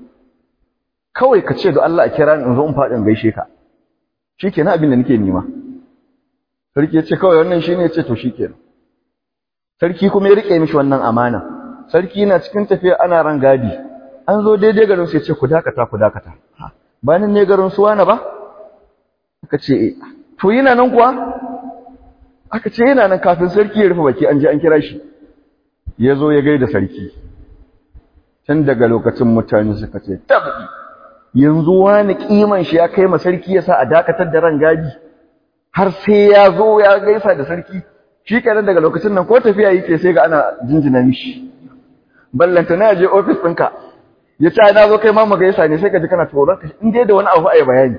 kawai ka ce ga Allah a kira ni in zo in faɗi in gaishe ka shikenan abin da nake nema sarki ya ce kawai wannan shine ya ce to shikenan sarki kuma ya rike mishi wannan amana sarki na cikin tafiya ana ran gadi an zo daidai garin su ya ce ku dakata ku dakata ba nan ne garin su wani ba aka ce eh to yana nan kuwa aka ce yana nan kafin sarki ya rufe baki an je an kira shi ya zo ya gaida sarki tun daga lokacin mutane suka ce tabbi yanzu wani kiman shi ya kai ma sarki ya sa a dakatar da ran gadi har sai ya zo ya gaisa da sarki shi kenan daga lokacin nan ko tafiya yake sai ga ana jinjina mishi ballanta na je office ɗinka ya ce na zo kai ma mu gaisa ne sai ka ji kana tsoron ka in dai da wani abu ai bayani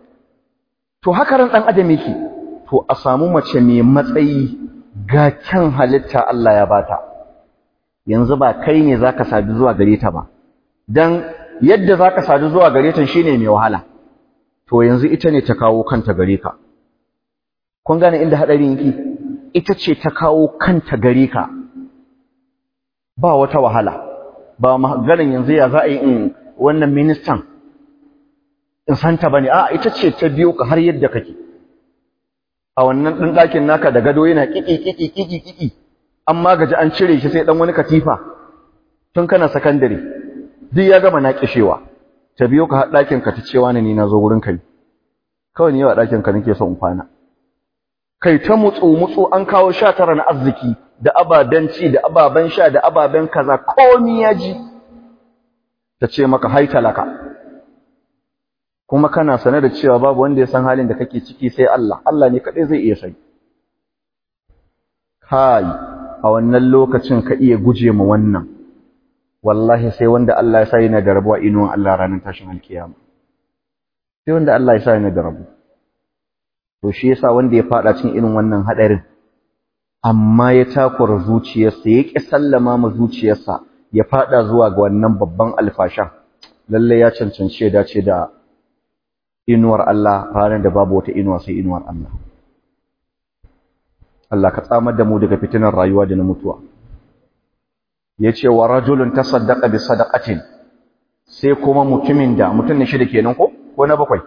to haka ran dan adam yake to a samu mace mai matsayi ga kyan halitta Allah ya bata yanzu ba kai ne zaka sadu zuwa gare ta ba dan yadda zaka sadu zuwa gare ta shine mai wahala to yanzu ita ne ta kawo kanta gare ka kun gane inda hadarin yake ita ce ta kawo kanta gare ka ba wata wahala ba maganin yanzu ya za a yi in wannan ministan in santa bane a ita ce ta biyo ka har yadda kake a wannan ɗin ɗakin naka da gado yana ƙiƙi ƙiƙi ƙiƙi ƙiƙi an magaji an cire shi sai ɗan wani katifa tun kana sakandare duk ya gama na ƙishewa ta biyo ka har ɗakin ka ta cewa ne ni na zo wurin kai kawai ni yawa ɗakin ka nake son in kwana kai ta mutsu mutsu an kawo sha tara na arziki da ababen ci da ababen sha da ababen kaza komi ya ji ta ce maka hai talaka kuma kana sane da cewa babu wanda ya san halin da kake ciki sai Allah Allah ne kadai zai iya sani kai a wannan lokacin ka iya guje ma wannan wallahi sai wanda Allah ya sa yana da rabuwa inuwan Allah ranar tashin alkiyama sai wanda Allah ya sa yana da rabu to shi yasa wanda ya fada cikin irin wannan hadarin amma ya takura zuciyarsa ya ƙi sallama ma zuciyarsa ya fada zuwa ga wannan babban alfashan lalle ya cancanci ya dace da inuwar Allah ranar da babu wata inuwa sai inuwar Allah Allah ka tsamar da mu daga fitinar rayuwa da na mutuwa yace wa rajulun tasaddaqa bi sadaqatin sai kuma mutumin da mutum ne shi da kenan ko ko na bakwai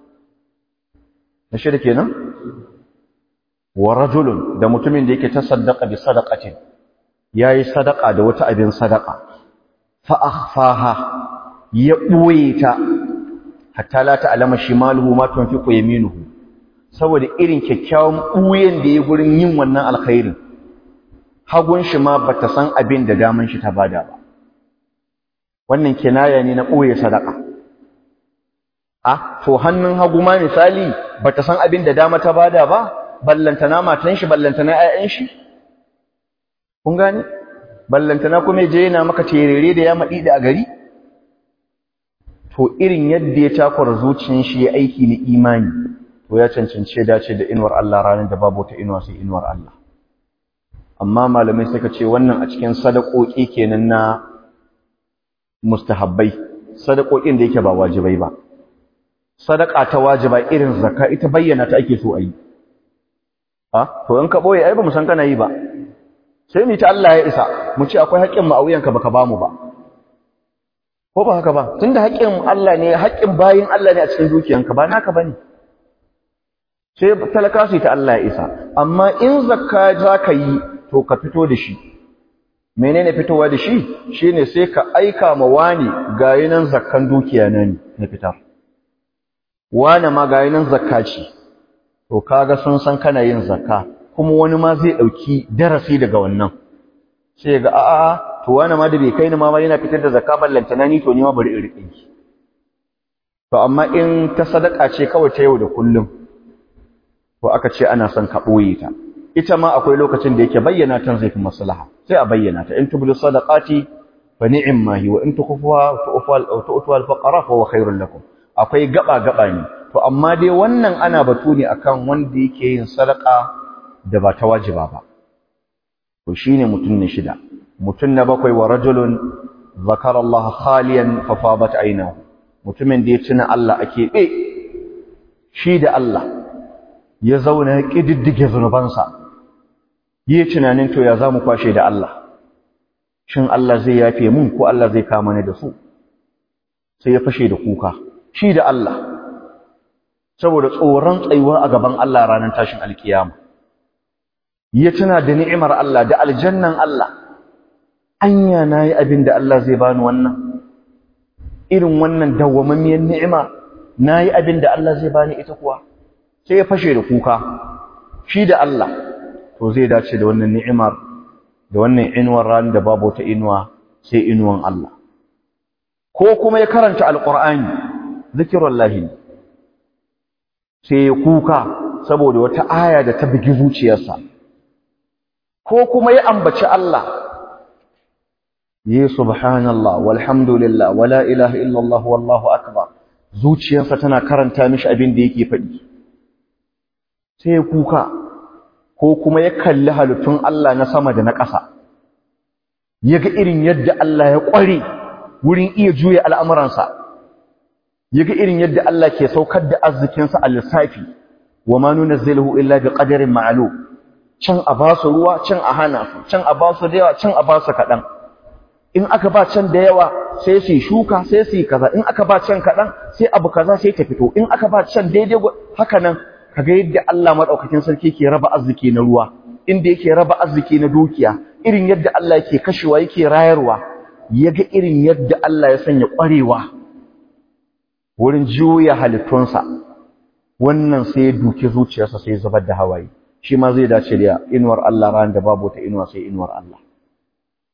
na shida kenan wa rajulun da mutumin da yake tasaddaqa bi sadaqatin yayi sadaqa da wata abin sadaqa fa akhfaha ya boye ta hatta la ta'lama shimaluhu ma tunfiqu yaminuhu saboda irin kyakkyawan buyen da ya gurin yin wannan alkhairin hagun shi ma bata san abin da daman shi ta bada ba wannan kinaya ne na boye sadaqa a to hannun hagu ma misali bata san abin da dama ta bada ba ballantana matan shi ballantana ƴaƴan shi kun gane ballantana kuma je yana maka terere da ya madi da a gari to irin yadda ya takura zuciyar shi ya aiki na imani to ya cancance dace da inuwar Allah ranar da babu ta inuwa sai inuwar Allah amma malamai suka ce wannan a cikin sadakoki kenan na mustahabbai sadakokin da yake ba wajibai ba sadaka ta wajiba irin zakka ita bayyana ta ake so a yi ha to in ka boye ai ba mu san kana yi ba sai ni ta Allah ya isa mu ce akwai haƙƙin mu a wuyanka baka bamu ba ko ba haka ba tunda haƙƙin Allah ne haƙƙin bayin Allah ne a cikin dukiyanka ba naka bane sai talaka su ta Allah ya isa amma in zakka za ka yi to ka fito da shi menene fitowa da shi shine sai ka aika ma wani ga yinan zakkan dukiya na ne na fitar wane ma ga nan zakka ce to kaga sun san kana yin zakka kuma wani ma zai dauki darasi daga wannan sai ga a'a to wani ma da bai kai ni ma yana fitar da zakka ballanta na ni to ni ma bari in rike ki to amma in ta sadaka ce kawai ta yau da kullum to aka ce ana son ka boye ta ita ma akwai lokacin da yake bayyana tan zai fi maslaha sai a bayyana ta in tubdu sadaqati fa ni'ma hi wa in tukhfuha tu'tuha al-fuqara fa huwa khairul lakum akwai gaba-gaba ne to amma dai wannan ana batu ne akan wanda yake yin sadaka da ba ta wajiba ba to shine mutum ne shida mutum na bakwai wa rajulun zakara Allah khaliyan fa fabat aynahu mutumin da ya tuna Allah a keɓe shi da Allah ya zauna ya kididdige zunubansa yi tunanin to ya zamu kwashe da Allah shin Allah zai yafe mun ko Allah zai kama ni da su sai ya fashe da kuka shi da Allah saboda tsoron tsayuwa a gaban Allah ranar tashin alkiyama ya tuna da ni'imar Allah da aljannan Allah anya nayi abin da Allah zai bani wannan irin wannan dawwamammiyar ni'ima nayi abin da Allah zai bani ita kuwa sai ya fashe da kuka shi da Allah to zai dace da wannan ni'imar da wannan inuwar ran da babu ta inuwa sai inuwan Allah ko kuma ya karanta alqur'ani zikirullahi sai ya kuka saboda wata aya da ta bugi zuciyarsa ko kuma ya ambaci Allah yi subhanallah walhamdulillah wala ilaha illallah wallahu akbar zuciyarsa tana karanta mishi abin da yake faɗi sai ya kuka ko kuma ya kalli halittun Allah na sama da na ƙasa ya ga irin yadda Allah ya ƙware wurin iya juya al'amuransa ya ga irin yadda Allah ke saukar da arzikinsa a lissafi wa ma nuna zailahu illa bi ƙadarin ma'alu can a ba su ruwa can a hana su can a ba su da yawa can a ba su kaɗan in aka ba can da yawa sai su shuka sai su yi kaza in aka ba can kaɗan sai abu kaza sai ta fito in aka ba can daidai haka nan kaga yadda Allah madaukakin sarki ke raba arziki na ruwa inda yake raba arziki na dukiya irin yadda Allah yake kashewa yake rayarwa yaga irin yadda Allah ya sanya ƙwarewa wurin juya halittunsa wannan sai ya duki zuciyarsa sai ya zubar da hawaye shi ma zai dace da inuwar Allah ran da babu ta inuwa sai inuwar Allah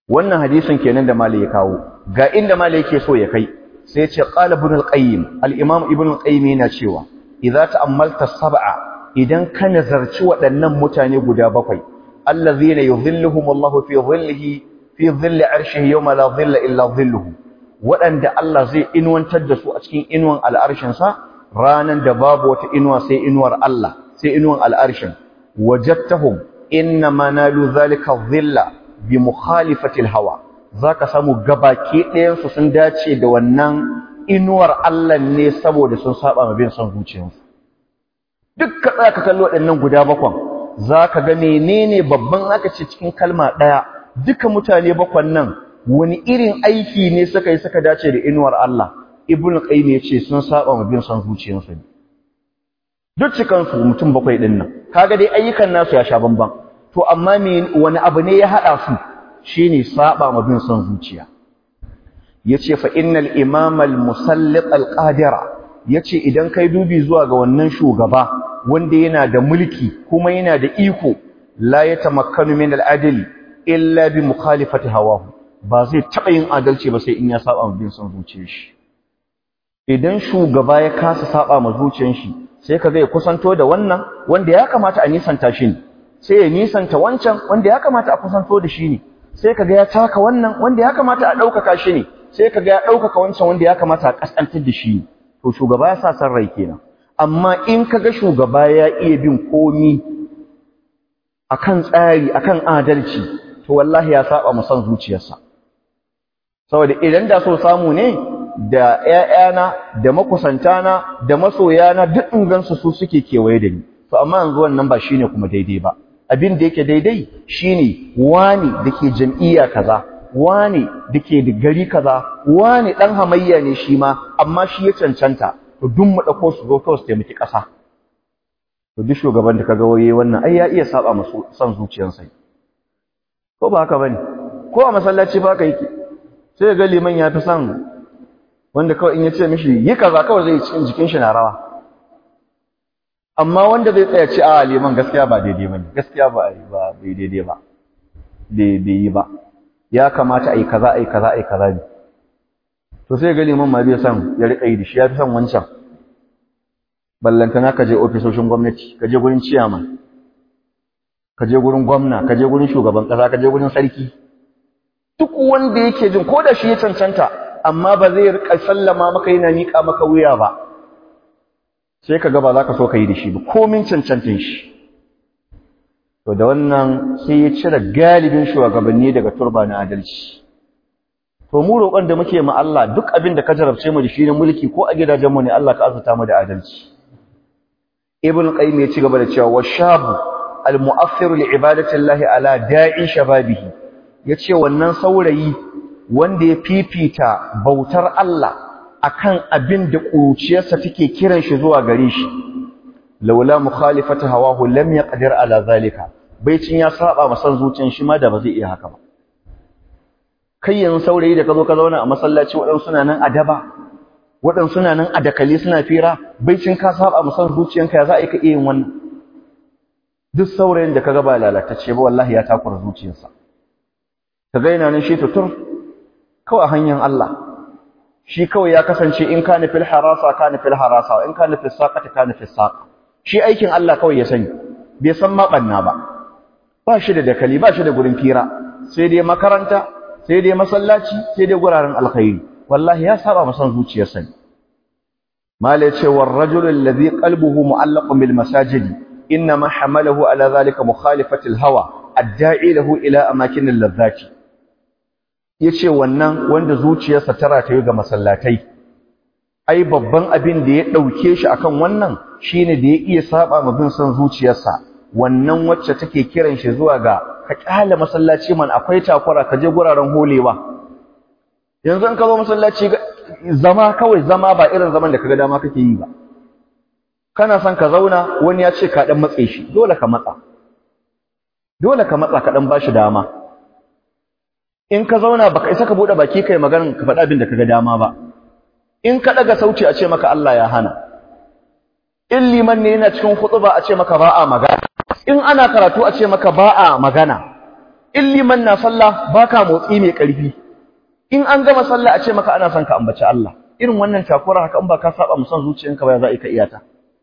wannan hadisin kenan da malai ya kawo ga inda malai yake so ya kai sai ya ce qala ibn al-qayyim al-imam ibn al-qayyim yana cewa idza ta'ammalta sab'a idan ka nazarci waɗannan mutane guda bakwai allazina yudhilluhum Allah fi dhillihi fi dhilli arshihi yawma la dhilla illa dhilluhu waɗanda Allah zai inuwantar da su a cikin inuwan al'arshin sa ranan da babu wata inuwa sai inuwar Allah sai inuwan al'arshin wajadtahum inna manalu zalika dhilla bi mukhalifati hawa zaka samu gabaki ɗayan su sun dace da wannan inuwar Allah ne saboda sun saba ma bin son zuciyarsu dukkan tsaya ka kallo waɗannan guda bakwan zaka ga menene babban aka ce cikin kalma ɗaya duka mutane bakwan nan wani irin aiki ne suka yi suka dace da inuwar Allah ibn qayyim yace sun saba ma bin son zuciyarsu ne duk cikan su mutum bakwai din nan kaga dai ayyukan nasu ya sha bamban to amma me wani abu ne ya hada su shine saba ma bin son zuciya yace fa innal imama al musallit al qadira yace idan kai dubi zuwa ga wannan shugaba wanda yana da mulki kuma yana da iko la yatamakkanu min al adli illa bi mukhalifati hawahu ba zai taba yin adalci ba sai in ya saba ma bin son zuciyar shi idan shugaba ya kasa saba ma zuciyar shi sai kaga ya kusanto da wannan wanda ya kamata a nisanta shi ne sai ya nisanta wancan wanda ya kamata a kusanto da shi ne sai kaga ya taka wannan wanda ya kamata a ɗaukaka shi ne sai kaga ya ɗaukaka wancan wanda ya kamata a ƙasƙantar da shi ne to shugaba ya sa san rai kenan amma in kaga shugaba ya iya bin komi akan tsari akan adalci to wallahi ya saba mu san zuciyarsa saboda idan da so samu ne da ƴaƴana da makusantana da masoyana duk in gansu su suke kewaye da ni to amma yanzu wannan ba shine kuma daidai ba abin da yake daidai shine wani dake jam'iyya kaza wani dake da gari kaza wani dan hamayya ne shi ma amma shi ya cancanta to duk mu dauko su zo kawai su taimaki kasa to duk shugaban da kaga waye wannan ai ya iya saba musu san zuciyarsa ko ba haka bane ko a masallaci ba ka yake sai ga liman ya fi son wanda kawai in ya ce mishi yi kaza kawai zai cikin jikin shi na rawa amma wanda zai tsaya ce a liman gaskiya ba daidai ba ne gaskiya ba ba bai daidai ba bai yi ba ya kamata a yi kaza a yi kaza a yi kaza ne to sai ga liman ma bai son ya riƙa yi da shi ya fi son wancan ballantana ka je ofisoshin gwamnati ka je gurin ciyaman ka je gurin gwamna ka je gurin shugaban ƙasa ka je gurin sarki duk wanda yake jin ko da shi ya cancanta amma ba zai riƙa sallama maka yana miƙa maka wuya ba sai ka ga ba za ka so ka yi da shi ba komin cancantin shi to da wannan sai ya cire galibin shugabanni daga turba na adalci to mu roƙon da muke ma Allah duk abin da ka jarabce mu da shi na mulki ko a gidajen mu ne Allah ka azurta mu da adalci ibn qayyim ya ci gaba da cewa washabu almu'affiru li ibadati llahi ala da'i shababihi yace wannan saurayi wanda ya fifita bautar Allah akan abin da ƙuruciyarsa take kiran shi zuwa gare shi laula mukhalifatu hawahu lam yaqdir ala zalika baicin ya saba masan zuciyar shi ma da ba zai iya haka ba kai yanzu saurayi da ka zo ka zauna a masallaci waɗansu suna nan a daba waɗansu suna nan a dakali suna fira baicin ka saba masan zuciyanka ya za a yi ka iya yin wannan duk saurayin da ka ga ba lalatacce ba wallahi ya takura zuciyarsa ka ga yana nan shi tutur kawai a hanyar Allah shi kawai ya kasance in ka nufil harasa ka nufil harasa in ka nufil saƙata ka nufil saƙa shi aikin Allah kawai ya sani bai san maɓanna ba ba shi da dakali ba shi da gurin fira sai dai makaranta sai dai masallaci sai dai guraren alkhairi wallahi ya saba masan zuciyarsa ne mala ce war rajul alladhi qalbuhu mu'allaqun bil masajid inma hamalahu ala zalika mukhalifatil hawa adda'i lahu ila amakin ladhati yace wannan wanda zuciyarsa ta rataye ga masallatai ai babban abin da ya dauke shi akan wannan shine da ya iya saba ma bin son zuciyarsa wannan wacce take kiran shi zuwa ga ka kyale masallaci man akwai takura ka je guraren holewa yanzu in ka zo masallaci zama kawai zama ba irin zaman da kaga dama kake yi ba kana son ka zauna wani ya ce ka dan matse shi dole ka matsa dole ka matsa ka dan bashi dama in ka zauna baka isa ka bude baki kai magana ka faɗa abin da kaga dama ba in ka daga sauti a ce maka Allah ya hana in liman ne yana cikin khutba a ce maka ba a magana in ana karatu a ce maka ba a magana in liman na sallah baka motsi mai ƙarfi in an gama sallah a ce maka ana son ka ambaci Allah irin wannan takura haka in ba ka saba musan zuciyanka ba za ka iya ta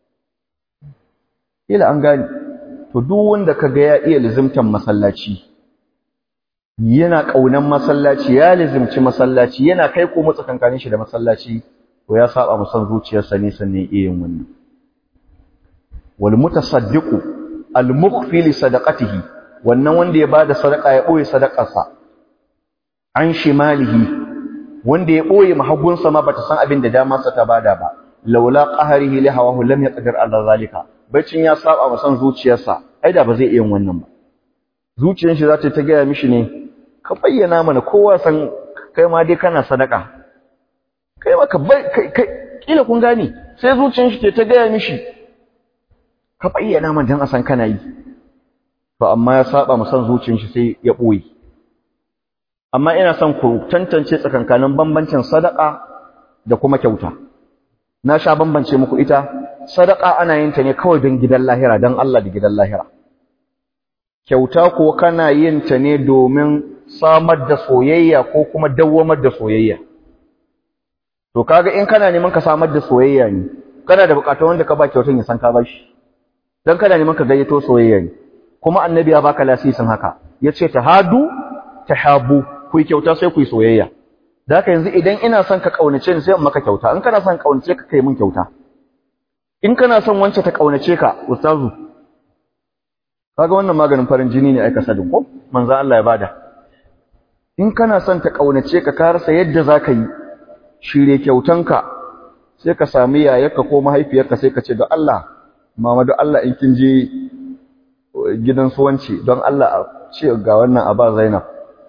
ila an gane to duk wanda kaga ya iya lizimtan masallaci yana kaunan masallaci ya lizimci masallaci yana kai ko tsakankanin shi da masallaci to ya saba musan zuciyarsa ne sannan iya yin wannan wal mutasaddiqu al mukhfi li sadaqatihi wannan wanda ya bada sadaka ya boye sadakarsa an shimalihi wanda ya boye mahagunsa ma bata san abin da damarsa ta bada ba laula qaharihi li hawahu lam yaqdir ala zalika bacin ya saba masan zuciyarsa ai da ba zai iya wannan ba zuciyar shi za ta ta gaya mishi ne ka bayyana mana kowa san kai ma dai kana sadaka kai ma ka kai kila kun gane sai zuciyar shi ta gaya mishi ka bayyana mana dan a san kana yi to amma ya saba masan zuciyar shi sai ya boye amma ina son ku tantance tsakankanin bambancin sadaka da kuma kyauta na sha bambance muku ita sadaka ana yin ta ne kawai don gidan lahira don Allah da gidan lahira kyauta ko kana yin ta ne domin samar da soyayya ko kuma dawwamar da soyayya to kaga in kana neman ka samar da soyayya ne kana da bukatar wanda ka ba kyautan ya san ka bashi dan kana neman ka gayyato soyayya ne kuma annabi ya baka lasisin haka yace tahadu tahabu ku kyauta sai ku yi soyayya da haka yanzu idan ina son ka kaunace ni sai in maka kyauta in kana son kaunace ka kai min kyauta in kana son wance ta kaunace ka ustazu kaga wannan maganin farin jini ne ai ka sadin ko manzo Allah ya bada in kana son ta kaunace ka ka rasa yadda zaka yi shirye kyautanka sai ka sami yayarka ko mahaifiyarka sai ka ce don Allah mama don Allah in kin je gidan suwanci don Allah a ce ga wannan a ba Zainab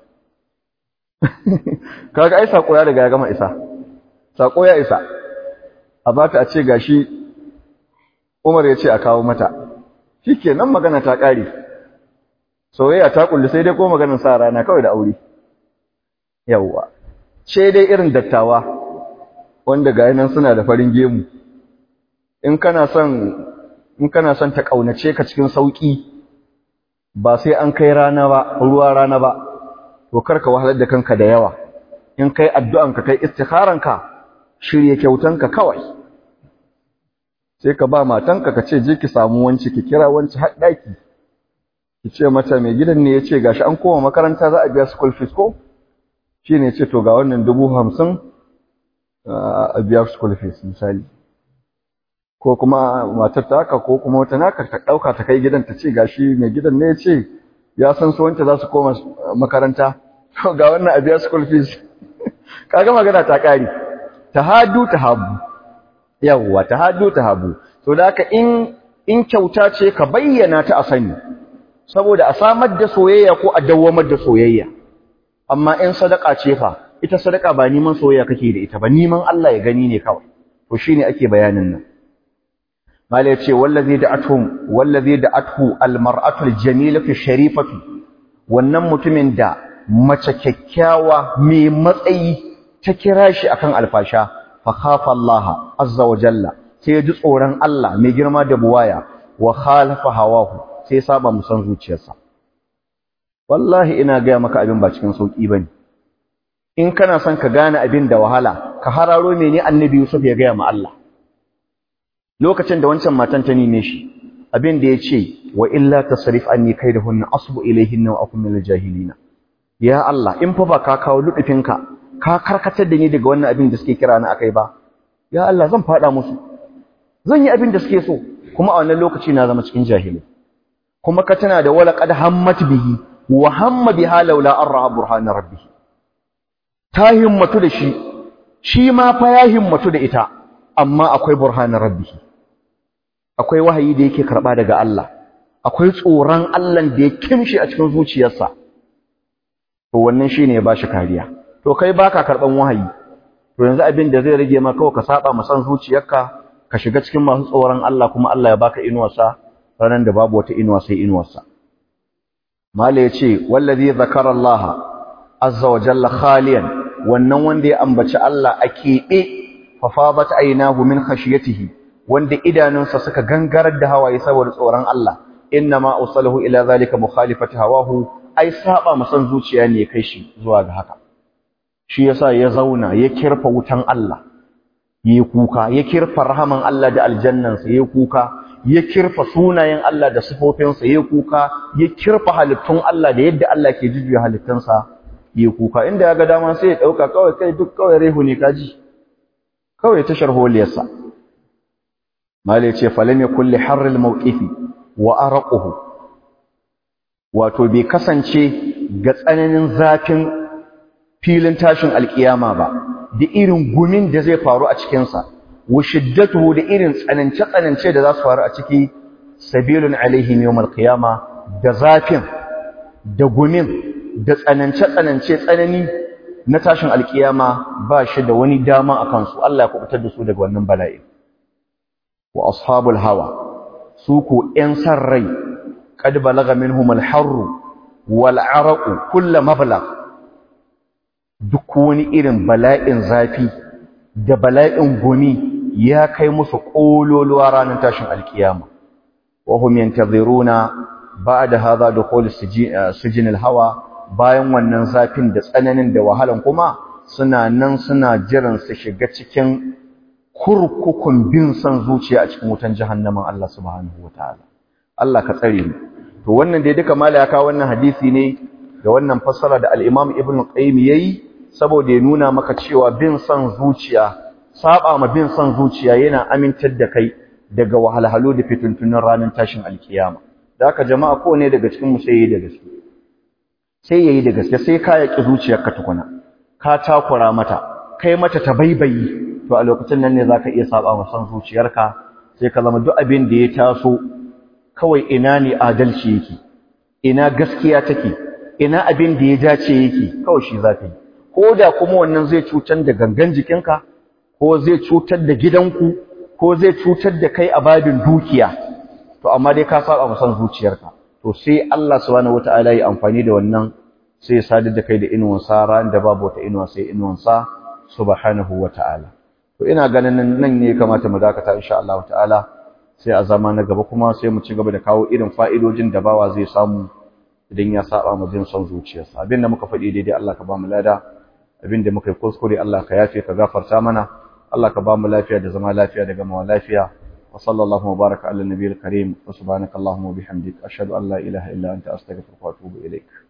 kaga ai sako ya riga ya gama isa sako ya isa a bata a ce gashi Umar ya ce a kawo mata shikenan magana ta kare soyayya ta kulli sai dai ko maganar sa rana kawai da aure yawwa ce dai irin dattawa wanda ga nan suna da farin gemu in kana son in kana son ta kaunace ka cikin sauki ba sai an kai rana ba ruwa rana ba to karka wahalar da kanka da yawa in kai addu'anka kai istikharanka shirye kyautanka kawai sai ka ba matanka ka ce je ki samu wanci ki kira wanci har daki ki ce mata mai gidan ne yace gashi an koma makaranta za a biya school fees ko shine yace to ga wannan dubu hamsin a biya school fees misali ko kuma matar ta haka ko kuma wata naka ta dauka ta kai gidan ta ce gashi mai gidan ne yace ya san su wanda za su koma makaranta to ga wannan a biya school fees kaga magana ta kare tahadu tahabu yawwa tahadu tahabu to da haka in in kyauta ce ka bayyana ta a sani saboda a samar da soyayya ko a dawwamar da soyayya amma in sadaka ce fa ita sadaka ba neman soyayya kake da ita ba neman Allah ya gani ne kawai to shine ake bayanin nan mala yace wallazi da'atuhum wallazi da'atuhu almar'atu aljamilatu sharifatu wannan mutumin da mace kyakkyawa mai matsayi ta kira shi akan alfasha fa khafa Allah azza wa jalla sai ya ji tsoron Allah mai girma da buwaya wa khalafa hawahu sai saba musan zuciyarsa wallahi ina gaya maka abin ba cikin sauki bane in kana son ka gane abin da wahala ka hararo mene annabi Yusuf ya gaya ma Allah lokacin da wancan matan ta nime shi abin da ya ce wa illa tasrif anni kaidahunna asbu ilayhinna wa akun minal jahilina ya Allah in fa ba ka kawo ludufinka ka karkatar da ni daga wannan abin da suke kira ni akai ba ya Allah zan fada musu zan yi abin da suke so kuma a wannan lokaci na zama cikin jahili kuma ka tana da wala qad hammat bihi wa hamma biha laula an ra'a burhana rabbih ta himmatu da shi shi ma fa ya himmatu da ita amma akwai burhana rabbih akwai wahayi da yake karba daga Allah akwai tsoron Allah da ya kimshi a cikin zuciyarsa to wannan shine ya bashi kariya to kai baka karban wahayi to yanzu abin da zai rage maka kawai ka saba masan zuciyarka ka shiga cikin masu tsoron Allah kuma Allah ya baka inuwarsa ranar da babu wata inuwa sai inuwarsa mala yace wallazi zakara Allah azza wa jalla khaliyan wannan wanda ya ambaci Allah a keɓe fa fadat aynahu min khashiyatihi wanda idanunsa suka gangarar da hawaye saboda tsoron Allah inna ma usalahu ila zalika mukhalifati hawahu ai saba masan zuciya ne ya kai shi zuwa ga haka shi yasa ya zauna ya kirfa wutan Allah ya kuka ya kirfa rahaman Allah da aljannansa ya kuka ya kirfa sunayen Allah da sifofinsa ya kuka ya kirfa halittun Allah da yadda Allah ke jujjuya halittunsa ya kuka inda ya ga dama sai ya dauka kawai kai duk kawai rehu ne kaji kawai ta sharholiyarsa malai ce falam yakul li harril mawqifi wa arquhu wato bai kasance ga tsananin zafin filin tashin alkiyama ba da irin gumin da zai faru a cikinsa wa shiddatuhu da irin tsanance-tsanance da za su faru a ciki sabilun alaihim yawmal qiyama da zafin da gumin da tsanance-tsanance tsanani na tashin alkiyama ba shi da wani dama a kansu Allah ya kubutar da su daga wannan bala'i wa ashabul hawa su ko ƴan san rai qad balagha minhum al-harr wal 'araq kullu mablagh duk wani irin bala'in zafi da bala'in gumi ya kai musu ƙololuwa ranar tashin alkiyama wahum yantaziruna ba'da hadha dukhul sijin hawa bayan wannan zafin da tsananin da wahalan kuma suna nan suna jiran su shiga cikin kurkukun bin san zuciya a cikin wutan jahannamin Allah subhanahu wataala Allah ka tsare mu to wannan dai duka mala ya kawo wannan hadisi ne da wannan fassara da al-Imam Ibn Qayyim yayi saboda ya nuna maka cewa bin son zuciya saba ma bin son zuciya yana amintar da kai daga wahalhalu da fituntunan ranar tashin alkiyama da haka jama'a ko ne daga cikin mu sai yayi da gaske sai yayi da gaske sai ka yaki zuciyarka tukuna ka takura mata kai mata ta baibayi to a lokacin nan ne zaka iya saba ma son zuciyarka sai ka zama duk abin da ya taso kawai ina ne adalci yake ina gaskiya take ina abin da ya dace yake kawai shi zaka yi ko da kuma wannan zai cutar da gangan jikinka ko zai cutar da gidanku ko zai cutar da kai a babin dukiya to amma dai ka saba musan zuciyarka to sai Allah subhanahu wataala ya amfani da wannan sai ya sadar da kai da inuwan sa ran da babu wata inuwa sai inuwan sa subhanahu wataala to ina ganin nan ne kamata mu dakata insha Allah ta'ala sai a zama na gaba kuma sai mu ci gaba da kawo irin fa'idojin da bawa zai samu idan ya saba mu jin son zuciyarsa abin da muka faɗi daidai Allah ka ba mu lada abin da muka yi kuskure Allah ka yafe ka gafarta mana Allah ka ba mu lafiya da zama lafiya da gamawa lafiya wa sallallahu wa baraka ala nabiyil karim wa subhanakallahumma wa bihamdik ashhadu an la ilaha illa anta astaghfiruka wa atubu ilaik